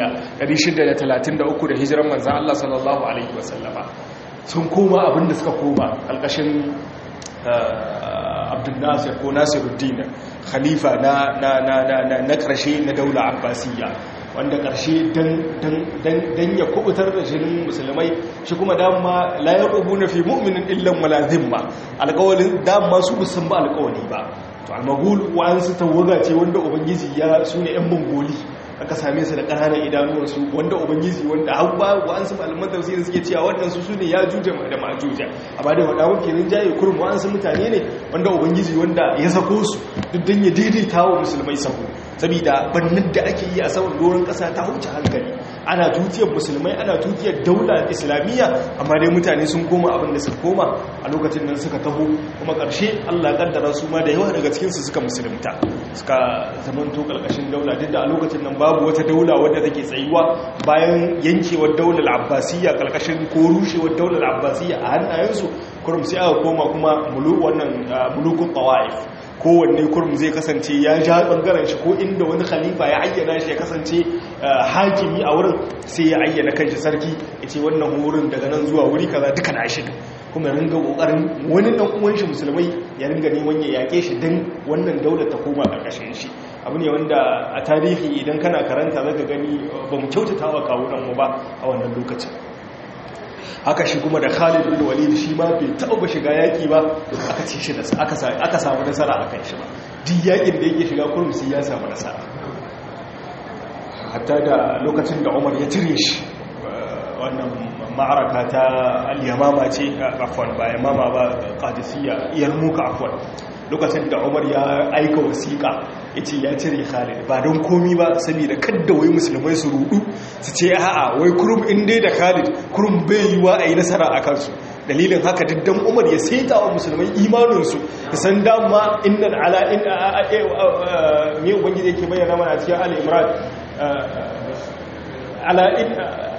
633 da hijiran manzan Allah sallallahu alaihi wasallama sun koma abinda suka koma ƙarƙashin abdul nasir ko nasiruddin khalifa na na na na na ƙarshe na daula abbasiyya wanda ƙarshe don ya kubutar da shirin musulmai shi kuma dama layar ubu na fi mu'minin illan malazin ba alƙawalin dama su musan ba alƙawali ba to almagul wa'ansu tawaga ce wanda ubangiji ya su ne 'yan mongoli aka same su da ƙananan idanuwarsu wanda ubangiji wanda har ba wa'ansu malaman tafsirin suke cewa wannan su ne ya juja da majuja amma da wada wake rinjaye kurum wa'ansu mutane ne wanda ubangiji wanda ya sako su duk don ya daidaita wa musulmai sako saboda bannin da ake yi a saman doron ƙasa ta huce hankali ana tutiyar musulmai ana tutiyar daular islamiyya amma dai mutane sun koma abin da suka koma a lokacin nan suka taho kuma ƙarshe allah kaddara su ma da yawa daga cikinsu suka musulunta suka zamanto ƙarƙashin daula duk da a lokacin nan babu wata daula wadda take tsayuwa bayan yankewar daular abbasiyya ƙarƙashin ko rushewar daular abbasiyya a hannayensu kurum sai aka koma kuma wannan mulukun tawa'if kowanne kurum zai kasance ya ja bangaren shi ko inda wani khalifa ya ayyana shi ya kasance hakimi a wurin sai ya ayyana kanshi sarki ya ce wannan wurin daga nan zuwa wuri kaza duka na shi kuma ringa kokarin wani dan uwan shi musulmai ya ringa neman ya yake shi dan wannan daular ta koma karkashin shi abu ne wanda a tarihi idan kana karanta zaka gani ba mu kyautata wa kawunan mu ba a wannan lokacin haka shi kuma da Khalid bin Walid shi ma bai taɓa shiga yaki ba aka ci shi aka aka samu nasara akan shi ba duk yakin da yake shiga kurum sai ya samu nasara hatta da lokacin da Umar ya tire shi wannan ma'araka ta al-yamama ce afwan ba yamama ba qadisiyya yarmuka afwan lokacin da umar ya aika wasiƙa ya ce ya cire khalid ba don komi ba saboda kadda wai musulmai su rudu su ce a'a wai kurum in dai da khalid kurum bai yi wa a yi nasara a kansu dalilin haka diddan umar ya saita wa musulmai imaninsu da san dama innan ala in me ubangiji yake bayyana mana a cikin al-imran ala in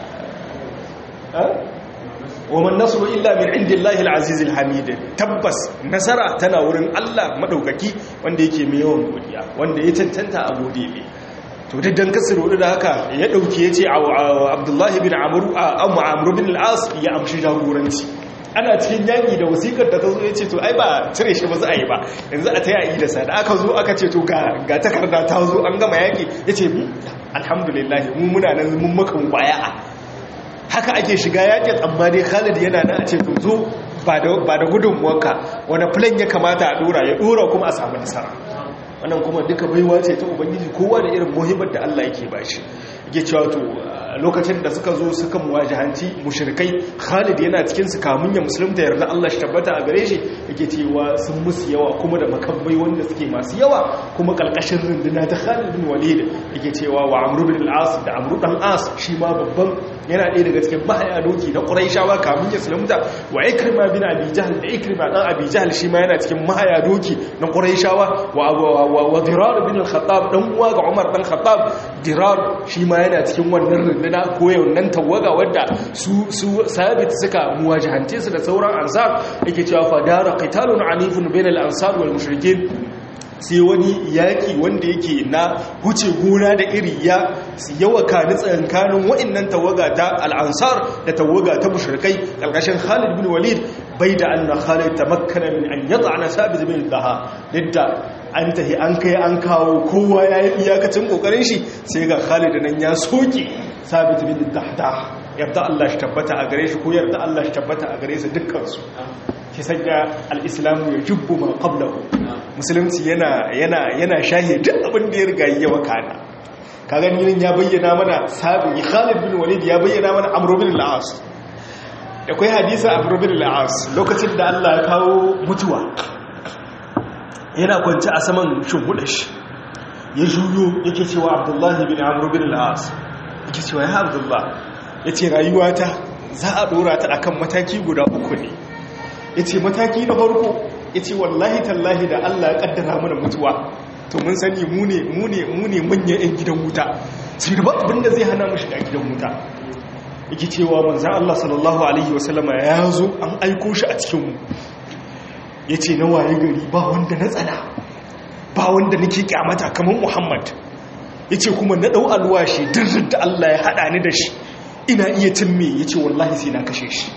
ومن نصر إلا من عند الله العزيز الحميد تبس نصر tana wurin Allah madaukaki wanda yake mai yawan godiya wanda ya tantanta a gode ne to duk dan kasar da haka ya dauke yace Abdullah bin Amr Abu Amr bin al-As ya amshi jagoranci ana cikin yaki da wasikar da ta zo yace to ai ba cire shi ba za a yi ba yanzu a tayi da sa da aka zo aka ce to ga ga takarda ta zo an gama yaki yace alhamdulillah mu muna nan mun maka baya'a haka ake shiga yakin amma dai khalid yana nan a ce to zo ba da gudunmuwanka wani plan ya kamata a dora ya dora kuma a samu nasara wannan kuma duka baiwa ce ta ubangiji kowa da irin muhimmin da Allah yake bashi yake cewa to lokacin da suka zo suka muwajahanci mushrikai Khalid yana cikin su kamun ya musulunta yarda Allah shi tabbata a gare shi yake cewa sun musu yawa kuma da makambai wanda suke masu yawa kuma kalkashin runduna ta Khalid bin Walid yake cewa wa Amr bin al-As da Amr dan As shi ma babban yana ɗaya daga cikin mahaya doki na Quraishawa kamun ya musulunta wa Ikrima bin Abi Jahl da Ikrima dan Abi Jahl shi ma yana cikin mahaya doki na Quraishawa wa wa Dirar bin al-Khattab dan uwa ga Umar dan Khattab Dirar shi ma yana cikin wannan runduna ko wannan tawaga wadda su su sabit suka muwajahance su da sauran ansar yake cewa fadara qitalun anifun bainal ansar wal mushrikin sai wani yaki wanda yake na huce gona da iri ya yawa kani tsakankanin wa'annan tawaga ta al-ansar da tawaga ta mushrikai kalkashin Khalid bin Walid bai da anna Khalid tamakkana min an yata'ana sabit bin Daha didda an tahi an kai an kawo kowa ya yi iyakacin kokarin shi sai ga Khalid nan ya soke sabit bin Dahdah yarda Allah shi tabbata a gare shi ko yarda Allah shi tabbata a gare su dukkan su ki sanya al-islamu ya jubbu ma qablahu musulunci yana yana yana shahi duk abin da ya riga yi yawa kana kaga ni ya bayyana mana sabi Khalid bin Walid ya bayyana mana Amr bin al-As akwai hadisi Amr bin al-As lokacin da Allah ya kawo mutuwa yana kwanci a saman shimhudashi ya juyo yake cewa Abdullahi bin Amr bin al-As yake cewa ya Abdullah yace rayuwata za a dora ta akan mataki guda uku ne yace mataki na farko yace wallahi tallahi da Allah ya kaddara mana mutuwa to mun sani mu ne mu ne mu ne manyan yan gidan wuta sai da ba abinda zai hana mu shiga gidan wuta yake cewa manzon Allah sallallahu alaihi wasallama ya zo an aiko shi a cikin mu yace na waye gari ba wanda na tsana ba wanda nake kyamata kamar Muhammad yace kuma na dau alwashi dirrin da Allah ya hada ni da shi ina iya timme yace wallahi sai na kashe shi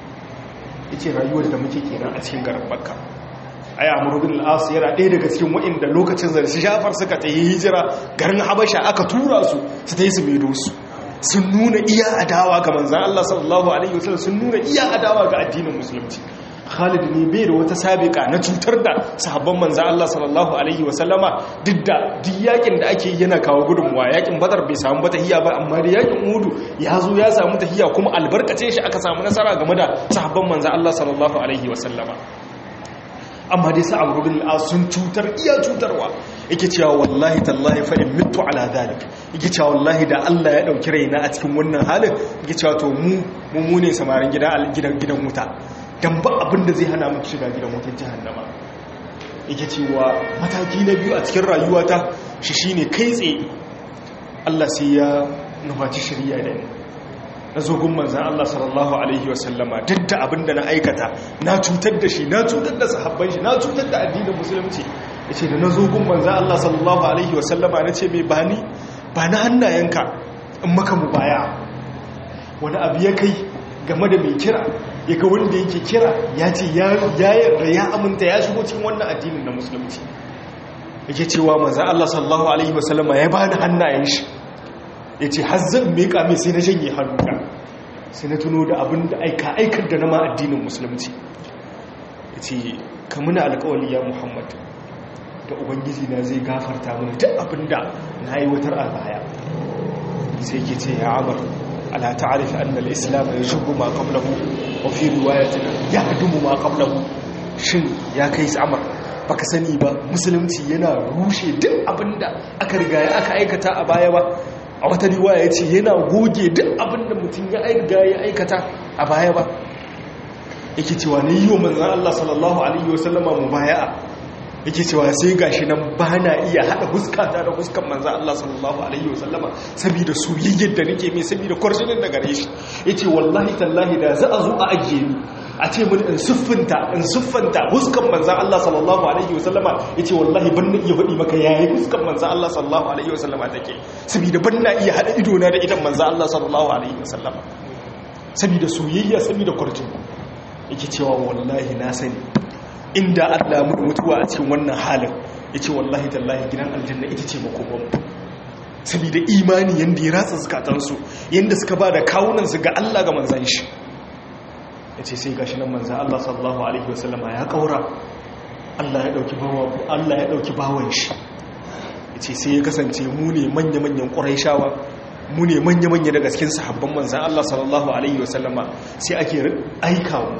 yace rayuwar da muke kenan a cikin garin Makka ai Amr bin al-As yana ɗaya daga cikin waɗanda lokacin zarsi Jafar suka tayi hijira garin Habasha aka tura su su tayi su medo su sun nuna iya adawa ga manzon Allah sallallahu alaihi wasallam sun nuna iya adawa ga addinin musulunci Khalid ne bai da wata sabiqa na cutar da sahabban manzo Allah sallallahu alaihi wasallama duk da duk yakin da ake yana kawo gudunmuwa yakin Badar bai samu ba tahiya ba amma da yakin Uhud ya zo ya samu tahiya kuma albarkace shi aka samu nasara game da sahabban manzo Allah sallallahu alaihi wasallama amma dai sa Amr bin al sun cutar iya cutarwa yake cewa wallahi tallahi fa in mittu ala dhalik yake cewa wallahi da Allah ya dauki raina a cikin wannan halin yake cewa to mu mu ne samarin gidan gidan gidan wuta dan ba abin da zai hana muku shiga gidan wutar jahannama yake cewa mataki na biyu a cikin rayuwata shi shine kai tsaye Allah sai ya nufaci shari'a da ni na zo gun manzan Allah sallallahu alaihi wasallama duk da abin da na aikata na cutar da shi na cutar da sahabban shi na cutar da addinin musulunci yace da na zo gun manzan Allah sallallahu alaihi wasallama na ce mai bani ba na hannayenka in maka mu baya wani abu ya kai game da mai kira ya ga wanda yake kira ya ce ya yarda ya aminta ya shigo cikin wannan addinin na musulunci yake cewa maza Allah sallallahu alaihi wasallama ya bani hannayen shi ya ce har zan miƙa mai sai na janye hannuna sai na tuno da abin da aika aikar da na ma addinin musulunci ya ce ka muna alƙawali ya muhammad da ubangiji na zai gafarta mana duk abin da na aiwatar a baya sai ke ce ya amur ala ta'rif anna al-islam yashubbu ma qablahu wa fi riwayatin yahdumu ma qablahu shin ya kai samar baka sani ba musulunci yana rushe duk abinda aka riga ya aka aikata a baya ba a wata riwaya yace yana goge duk abinda mutum ya riga ya aikata a baya ba yake cewa ne yi wa manzan Allah sallallahu Alaihi wasallama mu baya'a yake cewa sai gashi nan ba na iya haɗa huskata da huskan manzan Allah sallallahu Alaihi wasallama saboda soyayyar da nake mai saboda kwarshinin da gare shi ya ce wallahi tallahi da za a zo a ajiye ni a ce mun in siffinta in siffanta huskan manzan Allah sallallahu Alaihi wasallama ya ce wallahi ban na iya faɗi maka yayi huskan manzan Allah sallallahu Alaihi wasallama take saboda ban na iya haɗa idona da idan manzan Allah sallallahu Alaihi wasallama saboda soyayya saboda kwarshinin yake cewa wallahi na sani inda Allah mu mutuwa a cikin wannan halin yace wallahi tallahi gidan aljanna ita ce makoman saboda imani yanda ya ratsa zakatansu yanda suka ba da kawunan su ga Allah ga manzon shi yace sai gashi nan manzon Allah sallallahu alaihi wasallama ya kaura Allah ya dauki bawa Allah ya dauki bawan shi yace sai ya kasance mu ne manya-manyan quraishawa mu ne manya-manya daga cikin sahabban manzan Allah sallallahu Alaihi wasallama sai ake aika mu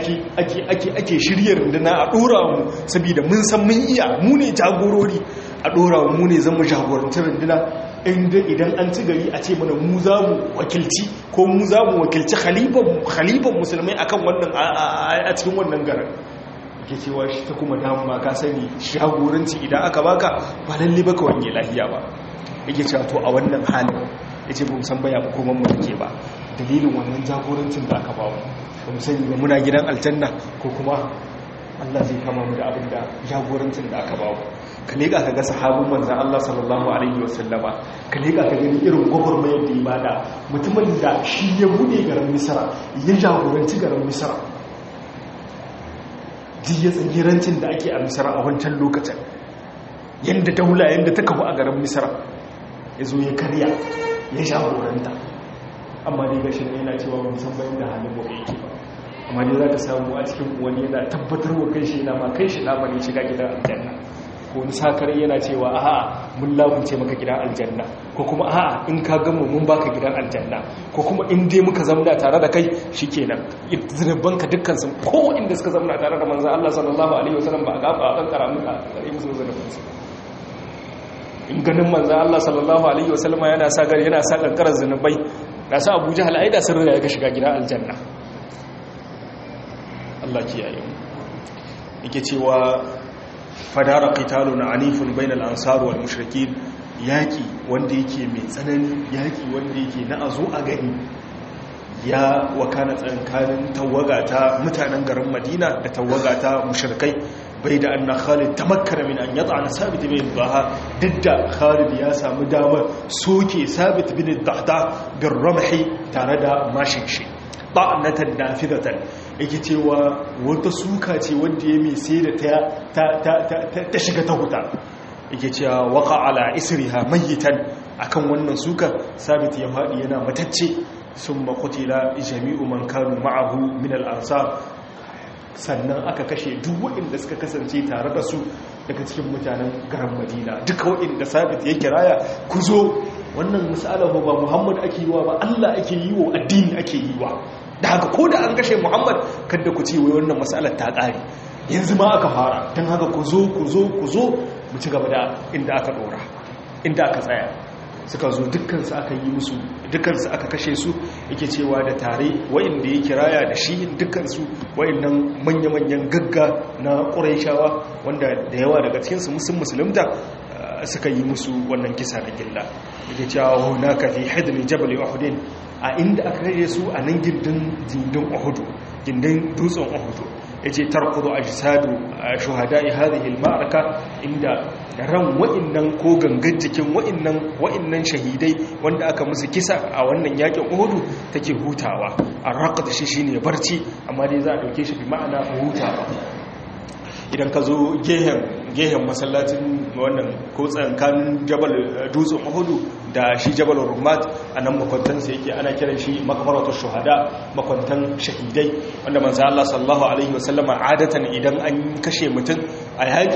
ake shirya runduna a ɗora mu saboda mun san mun iya mu ne jagorori a ɗora mu ne zama jagorantar runduna inda idan an ci gari a ce mana mu za mu wakilci ko mu za mu wakilci khalifan musulmai akan wannan a cikin wannan garin ke cewa shi ta kuma dama ka sani jagoranci idan aka baka ba lalle baka wanye lahiya ba yake cewa to a wannan halin ya ce ba san baya hukumar mu take ba dalilin wannan jagorancin da aka ba mu ba mu sani ba muna gidan aljanna ko kuma Allah zai kama mu da abin da jagorancin da aka ba mu ka leƙa ka ga sahabin manzan Allah sallallahu alaihi wa sallama ka leƙa ka gani irin gwagwarmayar da ibada mutumin da shi ya buɗe garin misra ya jagoranci garin misra jiya tsagirancin da ake a misra a wancan lokacin yadda daula yadda ta kafu a garin misra ya zo ya karya ya jagoranta amma dai gashi ne yana cewa mun san bayan da halin gobe yake ba amma dai za ka samu a cikin wani yana tabbatar wa kai shi na ma kai shi na ne shiga gidan aljanna ko wani sakar yana cewa a'a mun lamunce maka gidan aljanna ko kuma a'a in ka gamu mun baka gidan aljanna ko kuma in dai muka zamna tare da kai shikenan zunubanka dukkan sun ko inda suka zamna tare da manzon Allah sallallahu alaihi wasallam ba a gaba a kankara muka kare musu zunubansu in ganin manzan Allah sallallahu Alaihi wasallama yana sa gari yana sa kankarar zunubai da su abuja hal'aida sun riga ya shiga gida aljanna Allah kiyaye yake cewa fadara qitalun anifun bainal ansar wal mushrikin yaki wanda yake mai tsanani yaki wanda yake na azo a gani ya wakana tsankanin tawaga ta mutanen garin Madina da tawaga ta mushrikai bai da anna khalid tamakkara min an yad'a sabit bin dhaha didda khalid ya samu damar soke sabit bin dhahda bin ramhi tare da mashin shi ta'natan nafidatan yake cewa wata suka ce wanda ya mai sai da ta shiga ta huta yake cewa waka ala isriha mayitan akan wannan suka sabit ya faɗi yana matacce sun makutila jami'u man kanu ma'ahu min al'ansar sannan aka kashe duk waɗanda suka kasance tare da su daga cikin mutanen garin madina duka waɗanda sabit ya kiraya ku zo wannan misalahu ba muhammad ake yi wa ba allah ake yi wa addini ake yi wa da haka ko da an kashe muhammad kada ku ce wai wannan matsalar ta ƙare yanzu ma aka fara don haka ku zo ku zo ku zo mu ci gaba da inda aka ɗora inda aka tsaya suka zo dukkansu aka yi musu dukkansu aka kashe su yake cewa da tare wa'inda ya kiraya da shi dukkansu wa'innan manya-manyan gagga na ƙuraishawa wanda da yawa daga cikinsu musun musulunta suka yi musu wannan kisa da gilla yake cewa huna ka fi hidmi jabal uhudin a inda aka rage su a nan gindin gindin uhudu gindin dutsen uhudu yace tarkudu ajsadu shuhada'i hadhihi al-ma'araka inda ran wa'annan ko gangan jikin wa'annan wa'annan shahidai wanda aka musu kisa a wannan yakin uhudu take hutawa arqad shi shine barci amma dai za a dauke shi bi ma'ana hutawa idan ka zo gehen masallacin wannan ko tsankanin jabal dutsen mahudu da shi jabal rumat a nan makwantansa yake ana kiran shi makamaratu shuhada makwantan shahidai wanda manzo Allah sallallahu alaihi wasallama adatan idan an kashe mutum a yaƙi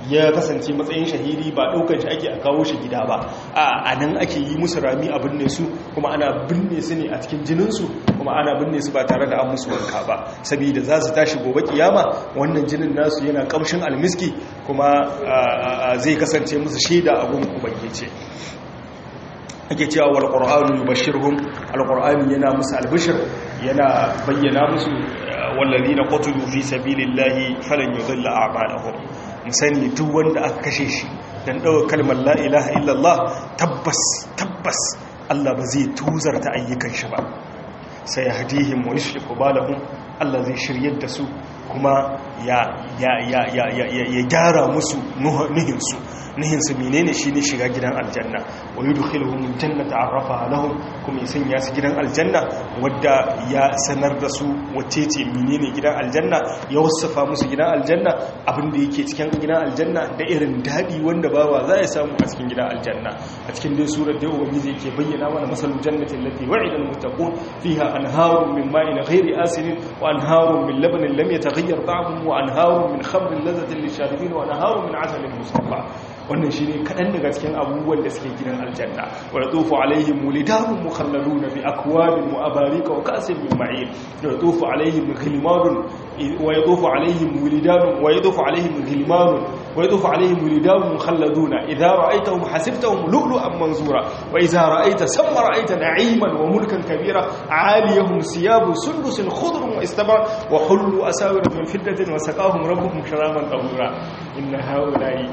ya kasance matsayin shahidi ba ɗaukar shi ake a kawo shi gida ba a nan ake yi musu rami a binne su kuma ana binne su ne a cikin jininsu kuma ana binne su ba tare da an musu wanka ba saboda za su tashi gobe kiyama wannan jinin nasu yana kamshin almiski kuma zai kasance musu shaida a gun ubangiji ake cewa wal qur'anu yubashshiruhum al qur'ani yana musu albishir yana bayyana musu wallazina qutilu fi sabilillahi falan yudilla a'malahum musani duk wanda aka kashe shi dan dawo kalmar la ilaha illallah tabbas tabbas Allah ba zai tuzarta ayyukan shi ba sai yahdihim wa yushliku balahum Allah zai shiryar da su kuma ya ya ya ya ya gyara musu nuhinsu nihinsu menene shi ne shiga gidan aljanna wa yi dukkanin jannata arrafa lahum kuma ya sanya su gidan aljanna wadda ya sanar da su wacce ce menene gidan aljanna ya wasafa musu gidan aljanna abinda yake cikin gidan aljanna da irin daɗi wanda bawa za ya samu a cikin gidan aljanna a cikin dai surar da ubangiji yake bayyana mana masalul jannatin lati wa'ida almuttaqun fiha anharun min ma'in ghairi asinin wa anharun min labanin lam yataghayyar ta'amuhu wa anharun min khamrin ladhatin lisharibin wa anharun min asalin musaffa wannan shi ne kaɗan daga cikin abubuwan da suke gidan aljanna wa ya tsofa alaihim wulidanun mukhallalu na bi akwabin mu'abarika wa kasin min ma'il da ya tsofa alaihim gilmanun wa ya tsofa alaihim wulidanun wa ya tsofa alaihim gilmanun wa ya tsofa alaihim wulidanun mukhalladuna idan ra'aitahum hasibtahum lu'lu'an manzura wa idza ra'aita samma ra'aita na'iman wa mulkan kabira 'aliyahum siyabu sundusin khudrun wa istabara wa hullu asawira min fiddatin wa saqahum rabbuhum sharaban tahura inna haula'i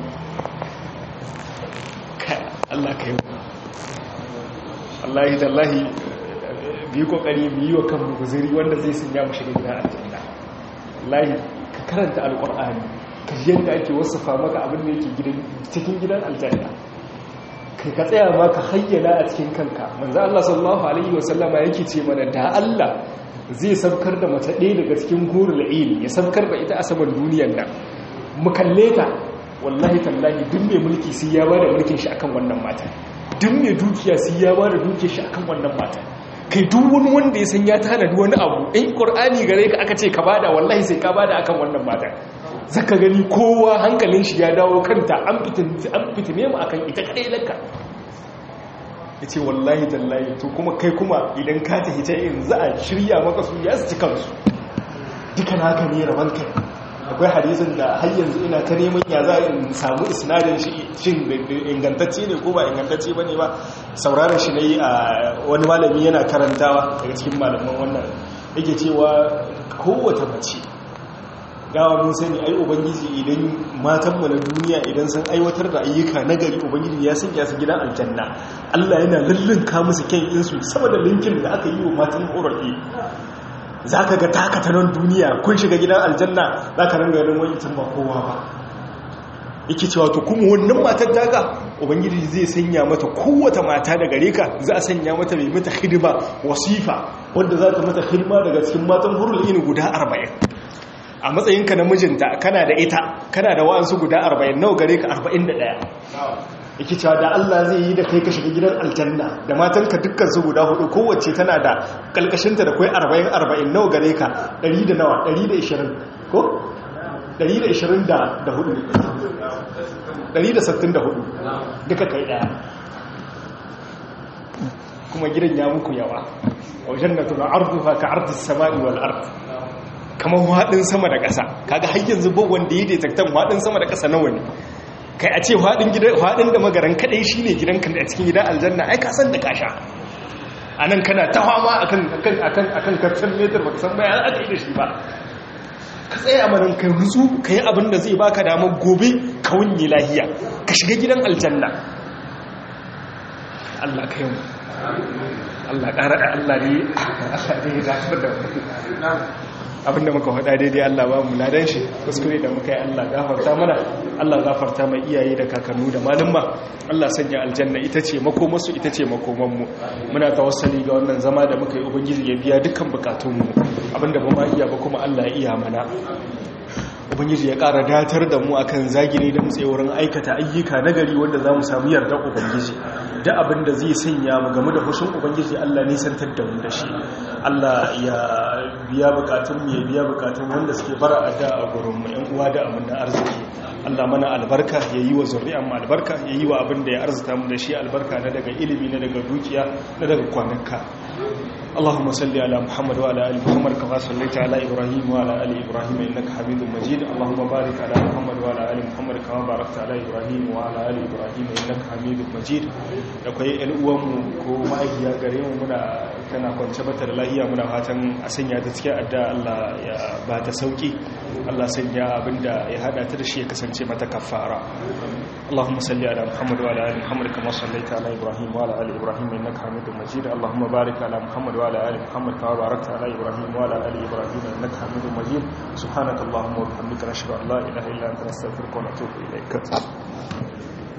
Allah ka yi Allahi tallahi biyu kokari biyu wa kan guziri wanda zai sun ya mu shiga gidan aljanna Allahi ka karanta alqur'ani ka ji yadda ake wasafa maka abin da yake gidan cikin gidan aljanna kai ka tsaya ma ka hayyana a cikin kanka manzo Allah sallallahu alaihi wasallama yake ce mana da Allah zai sabkar da mace ɗaya daga cikin gurul ilmi ya sabkar da ita a saman duniyar nan mu kalle ta wallahi tallahi duk mai mulki sai ya bada mulkin shi akan wannan mata duk mai dukiya sai ya bada dukiyar shi akan wannan mata kai duk wani wanda ya san ya tanadi wani abu in qur'ani gare ka aka ce ka bada wallahi sai ka bada akan wannan mata zaka gani kowa hankalin shi ya dawo kanta an fitin an fitine mu akan ita kadai lakka yace wallahi tallahi to kuma kai kuma idan ka tafi ta in za a shirya maka su ya su ci kansu duka naka ne raban kai akwai hadisin da har yanzu ina ta neman ya za in samu isnadin shi shin ingantacce ne ko ba ingantacce ba ne ba sauraron shi na yi a wani malami yana karantawa daga cikin malaman wannan yake cewa kowace mace gawa mun sani ai ubangiji idan matanmu na duniya idan sun aiwatar da ayyuka na gari ubangiji ya sanya su gidan aljanna Allah yana lullunka musu kyan insu saboda linkin da aka yi wa matan ƙorafi za ka ga takatanon duniya kun shiga gidan aljanna za ka ranga yanin wani ba kowa ba yake cewa to kuma wannan matar daga ubangiji zai sanya mata kowace mata da gare ka za a sanya mata mai mata hidima wasifa wanda za ta mata hidima daga cikin matan hurul ini guda arba'in a matsayinka na mijinta kana da ita kana da wa'ansu guda arba'in nawa gare ka arba'in da ɗaya yake cewa da Allah zai yi da kai ka shiga gidan aljanna da matanka dukkan su guda hudu kowace tana da kalkashinta da kai 40 40 nawa gare ka 100 da nawa 120 ko 120 da da hudu 164 duka kai daya kuma gidan ya muku yawa wa jannatu arduha ka ardis samai wal ard kamar hadin sama da ƙasa kaga har yanzu ba wanda yi detektan hadin sama da ƙasa nawa ne kai a ce faɗin da magaran kaɗai shi ne gidanka a cikin gidan aljanna ai kasan da kasha a nan kana ta fama a kan karfin metar ba ka san bayan aka yi da shi ba ka tsaye a manan kai rutsu ka yi abin da zai baka damar gobe ka wunye lahiya ka shiga gidan aljanna Allah ka yi Allah ƙara da Allah ne Allah ne ya zafi da abinda muka faɗa daidai Allah ba mu ladan shi kuskure da muka yi Allah gafarta mana Allah gafarta mai iyaye da kakannu da malumma Allah sanya aljanna ita ce makomarsu ita ce makomanmu muna tawassali ga wannan zama da muka yi ubangiji ya biya dukkan bukatunmu abinda ba ma iya ba kuma Allah ya iya mana ubangiji ya ƙara datar da mu akan zagiri da mutse wurin aikata ayyuka nagari wanda za mu samu yardar ubangiji da abin da zai sanya mu game da hushin ubangiji Allah nisantar da mu da shi Allah ya biya bukatun mu ya biya bukatun wanda suke bara a da a gurin mu yan uwa da amanna arziki Allah mana albarka ya yi wa zuri'an mu albarka ya yi wa abin da ya arzuta mu da shi albarka na daga ilimi na daga dukiya na daga kwananka اللهم صل على محمد وعلى ال محمد كما صليت على ابراهيم وعلى ال ابراهيم انك حميد مجيد اللهم بارك على محمد وعلى ال محمد كما باركت على ابراهيم وعلى ال ابراهيم انك حميد مجيد akwai ƴan uwanmu ko ma'aikiya gare mu muna tana kwance bata da lahiya muna fatan a sanya ta cikin adda Allah ya ba ta sauki Allah sanya abinda ya hada ta da shi ya kasance mata kafara اللهم صل على محمد وعلى ال محمد كما صليت على ابراهيم وعلى ال ابراهيم انك حميد مجيد اللهم بارك على محمد وعلى ال محمد كما باركت على ابراهيم وعلى ال ابراهيم انك حميد مجيد سبحانك اللهم وبحمدك نشهد ان لا اله الا انت نستغفرك ونتوب اليك